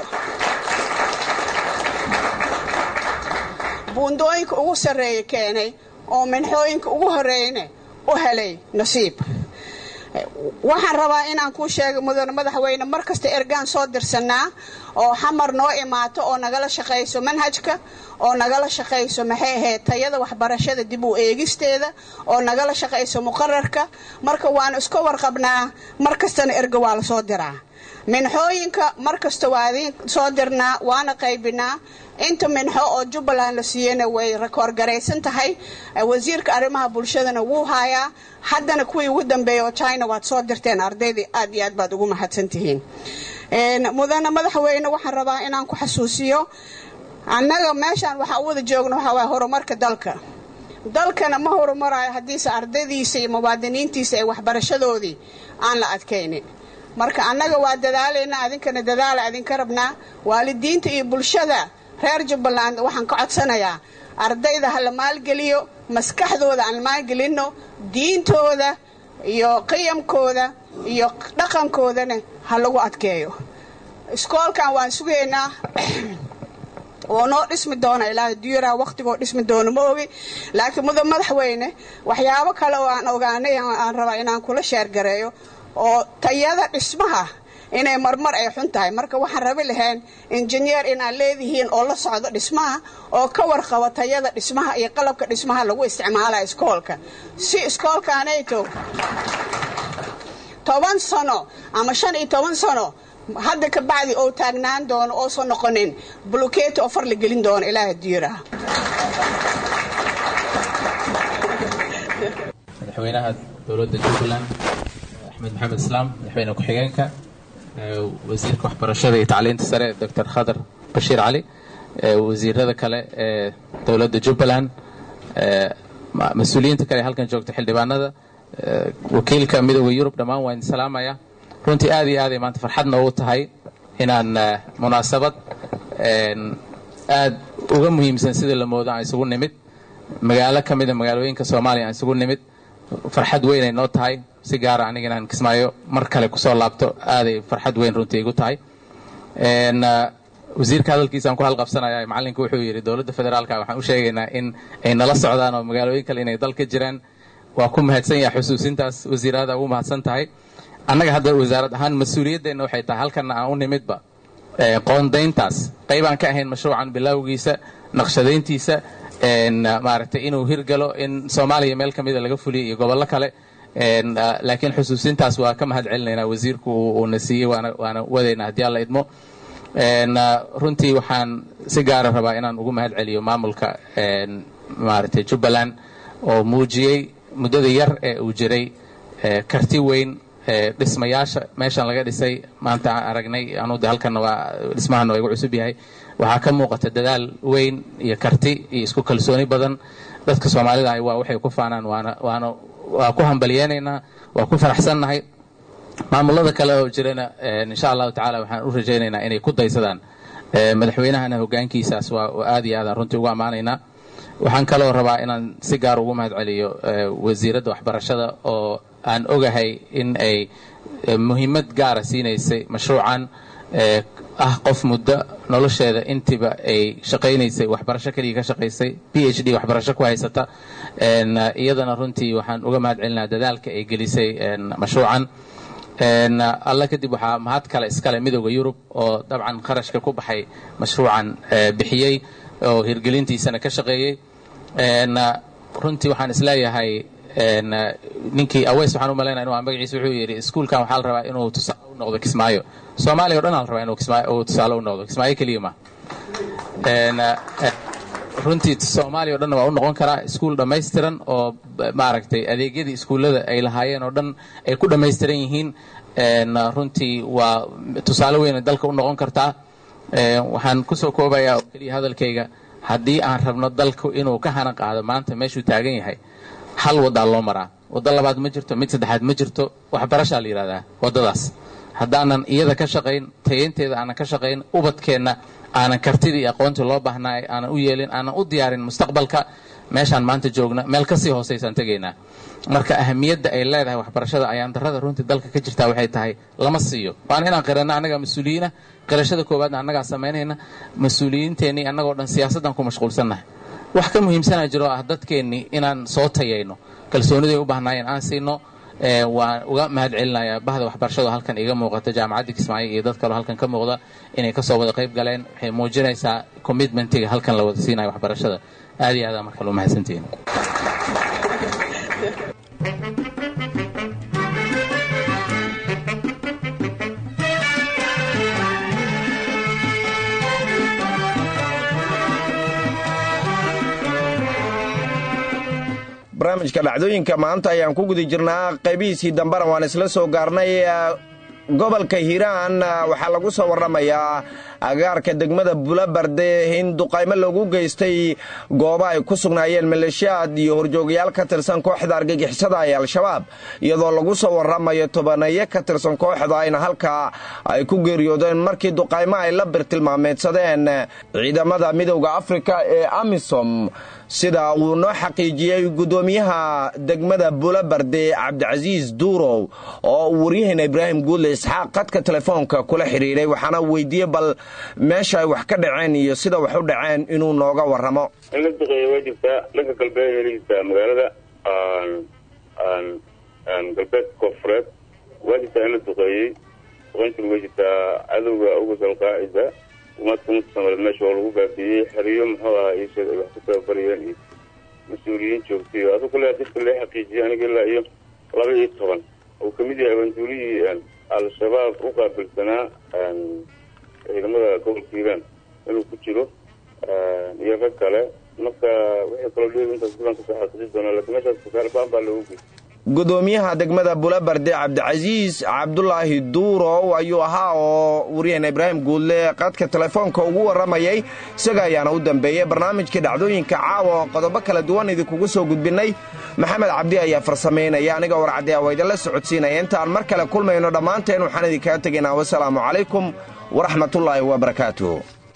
buundooyinka ugu sarreeya keenay oo minxooyinka ugu horreeyna u helay nasiib waxaan rabaa inaan kuu sheega mudane madaxweyne mar kasta ergaan soo dirsanaa oo xamar noo imaato oo nagala shaqayso manhajka oo nagala shaqayso maxay ahayd tayada waxbarashada dib u eegisteeda oo nagala shaqayso muqararka marka waanu iska warqabnaa mar kastana erga waa la soo diraa minxooyinka mar kasta waa idiin soo dirnaa waana qaybinaa inta minxo oo jubbaland la siiyeyna way rakoorgaraysan tahay wasiirka arrimaha bulshadana wuu haayaa haddana kuwii ugu dambeeya oo china waad soo dirteen ardaydii aad iyo aad baad ugu mahadsantihiin mudane madaxweyne waxaan rabaa inaan ku xasuusiyo annaga meeshaan waxaa u wada joogno waxaa waaya horumarka dalka dalkana ma horumarayo haddiise ardaydiisa iyo muwaadiniintiisa ay waxbarashadoodii aan la adkaynin marka annaga waa dadaalaynaa adinkana dadaala adinka rabnaa waalidiinta iyo bulshada reer jubbaland waxaan ka codsanayaa ardayda ha la maalgeliyo maskaxdooda aan maalgelinno diintooda iyo qiyamkooda iyo dhaqankoodana ha lagu adkeeyo iskoolkan waan sugaynaa oo noo dhismi doona ilaahay duyaraha wakhtigoo dhismi doono ma ogi laakiin mudan madaxweyne waxyaabo kale oo aan ogaanay aan rabaa inaan kula sheergareeyo oo tayada dhismaha inay marmar ay xun tahay marka waxaan rabi lahayn injineer inaad leedihiin oo la socdo dhismaha oo ka warqabo tayada dhismaha iyo qalabka dhismaha lagu isticmaala iskoolka si iskoolkaanayto toban sano ama shan iyo toban sano hadda ka bacdi oo taagnaan doono oosan noqonin bulukeeti oo far la gelin doono ilaaha diiraha madaxweynaha dowladda jubbaland axmed maxamed islaam madaxweyne ku-xigeenka wasiirka waxbarashada iyo tacliinta sare doctor khadar bashiir cali wasiirada kale ee dowladda jubbaland mas-uuliyiinta kale ee halkan joogta xildhibaanada wakiilka midooda yurub dhammaan waa idin salaamaya runtii aad iyo aaday maanta farxad noogu tahay inaan munaasabad aad uga muhiimsan sidii la moodo aan isugu nimid magaalo ka mida magaalooyinka soomaaliya aan isugu nimid farxad weyn ay noo tahay si gaara aniga inaan kismaayo mar kale kusoo laabto aaday farxad weyn runtii igu tahay wasiirka hadalkiisaan ku halqabsanaya macallinka wuxuu yidhi dowladda federaalka waxaan u sheegaynaa in ay nala socdaan oo magaalooyin kale inay dal ka jiraan waa ku mahadsan yahay xusuusintaas wasiirada ugu mahadsan tahay annaga hadda wasaarad ahaan mas-uuliyadeenna waxay tahay halkana aan u nimidba qoondayntaas qaybaan ka ahayn mashruucan bilowgiisa naqshadayntiisa maaragtay inuu hirgalo in soomaaliya meel ka mida laga fuliyo iyo gobollo kale laakiin xusuusintaas waa ka mahad celinaynaa wasiirku uuna siiyey waana wadaynaa haddii alla idmo runtii waxaan si gaara rabaa inaan ugu mahad celiyo maamulka maaragtay jubbaland oo muujiyey muddada yar ee uu jiray karti weyn dhismayaasha meeshan laga dhisay maanta aan aragnay anude halkanna waa dhismahana waa igu cusub yahay waxaa ka muuqata dadaal weyn iyo karti iyo isku kalsooni badan dadka soomaalida ah waa waxay ku faanaan waana waana waa ku hambalyeenaynaa waa ku faraxsannahay maamulada kale oo jirana insha allahu tacala waxaan u rajaynaynaa inay ku daysadaan madaxweynahana hogaankiisaas waa aad iyo aadaan runtii ugu ammaanaynaa waxaan kaloo rabaa inaan si gaar ugu mahad celiyo wasiiradda waxbarashada oo aan ogahay in ay muhiimad gaara siinaysay mashruucan ah qof muddo nolosheeda intiba ay shaqaynaysay waxbarasho keliya ka shaqaysay b h d waxbarasho ku haysata iyadana runtii waxaan uga mahad celinaa dadaalka ay gelisay mashruucan alla kadib waxaa mahad kale iskale midooda yurub oo dabcan kharashka ku baxay mashruucan bixiyey oo hirgelintiisana ka shaqeeyey runtii waxaan isleeyahay ninkii aweys waxaan u malaynaya inu magaciisa wuxuu yidhi iskuulkan waxaa la rabaa inuu tusaale u noqdo kismaayo soomaaliya o dhan aa la rabaa inuu tusaale u noqdo kismaayo keliya ma runtii soomaaliya o dhanna waa u noqon karaa iskuul dhammaystiran oo maaragtay adeegyadii iskuullada ay lahaayeen oo dhan ay ku dhammaystiran yihiin runtii waa tusaale weyna dalka u noqon kartaa waxaan kusoo koobayaa oo keliya hadalkayga haddii aan rabno dalku inuu ka hana qaado maanta meeshuu taagan yahay hal waddaa loo maraa waddo labaad ma jirto mid saddexaad ma jirto waxbarashaa la yidhahdaa waddadaas haddaanan iyada ka shaqayn tayeynteeda aanan ka shaqayn ubadkeenna aanan kartidii iyo aqoontii loo baahnaa aanan u yeelin aanan u diyaarin mustaqbalka meeshaan maanta joogna meel kasii hoosaysaan tegaynaa marka ahamiyadda ay leedahay waxbarashada ayaan darrada runtii dalka ka jirtaa waxay tahay lama siiyo waana inaan qiranno annagaa mas-uuliyiina qirashada koowaadna annagaa samaynayna mas-uuliyiinteennii annagoo dhan siyaasaddan ku mashquulsannahay wax ka muhiimsanaa jiro ah dadkeennii inaan soo tayayno kalsooniday u baahnaayeen aan siino waan uga mahad celinayaa bahda waxbarashado halkan iga muuqata jaamacaddii kismaayo iyo dad kaloo halkan ka muuqda inay kasoo wada qayb galeen waxay muujinaysaa commitmentiga halkan la wada siinayo waxbarashada aad iyo aada markale u mahadsantihiin barnaamijka dhacdooyinka maanta ayaan ku guda jirnaa qaybihiisii dambena waan isla soo gaarnay gobolka hiiraan waxaa lagu soo warramayaa agaarka degmada bulabarde in duqaymo lagu geystay goobo ay ku sugnaayeen maleeshiyaad iyo horjoogayaal ka tirsan kooxda argagixisada ee al-shabaab iyadoo lagu soo warramayo tobaneeyo ka tirsan kooxda ayna halkaa ay ku geeriyoodeen markii duqaymo ay la birtilmaameedsadeen ciidamada midowda afrika ee amisom sida uu noo xaqiijiyey guddoomiyaha degmada bulabarde cabdicasiis duurow oo uu waryaheena ibraahim guudle isxaaq qadka telefoonka kula xidhiidhay waxaana weydiiyey bal meesha ay wax ka dhaceen iyo sida wax u dhaceen inuu nooga warramo in la duqeeya waa jirtaa dhanka galbeed la jirtaa magaalada galbeedka koonfureed waa jirtaa in la duqeeyey duqeyntina waa jirtaa cadowga uga salqaacisa umadka mutasamareed meesha oo lagu baabiiyey xeriyo muxuu ahaa iisheeg ay wax ku tababarayeen iyo mas-uuliyiin joogtay adu kale dadka lee xaqiijiyay aniga ilaa iyo laba iyo toban uu kamid yahay awanduulihii al-shabaab u qaabilsanaa ciidamada gobolka hiiraan inuu ku jiro iyo rag kale marka wixii kaloo dheer intaas badan kasoo xaqiiji doonaa laakiin meeshaas kasaar baan baa loogu geystay gudoomiyaha degmada bulabarde cabdicasiis cabdulaahi duurow ayuu ahaa oo waryaheena ibraahim guudle qadka telefoonka ugu warramayay isaga ayaana u dambeeyey barnaamijkii dhacdooyinka caawa oo qodobo kala duwan idinkugu soo gudbinnay maxamed cabdi ayaa farsamaynaya aniga warcaddi a waa idinla socodsiinaya intaan mar kale kulmayno dhammaanteen waxaan idinkaga tegaynaa wasalaamu calaykum waraxmatullaahi wabarakaatu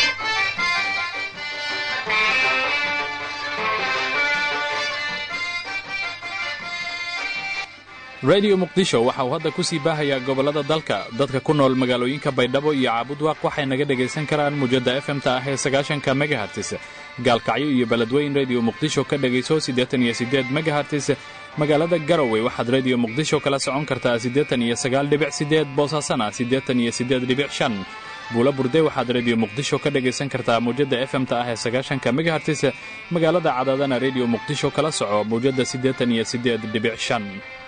rediyo muqdisho waxa uu hadda ku sii baahayaa gobollada dalka dadka ku nool magaalooyinka baydhabo iyo caabudwaaq waxay naga dhegaysan karaan mujadda efemta ah ee sagaashanka megahartis gaalkacyo iyo beledweyn rediyo muqdisho ka dhegayso siddeetan iyo siddeed megahartis magaalada garowe waxaad rediyo muqdisho kala socon kartaa siddeetan iyo sagaal dhibic siddeed boosaasana siddeetan iyo siddeed dhibic shan buula burde waxaad rediyo muqdisho ka dhegaysan kartaa mawjadda efemta ah ee sagaashanka megahartis magaalada cadaadana rediyo muqdisho kala soco mawjadda siddeetan iyo siddeed dhibic shan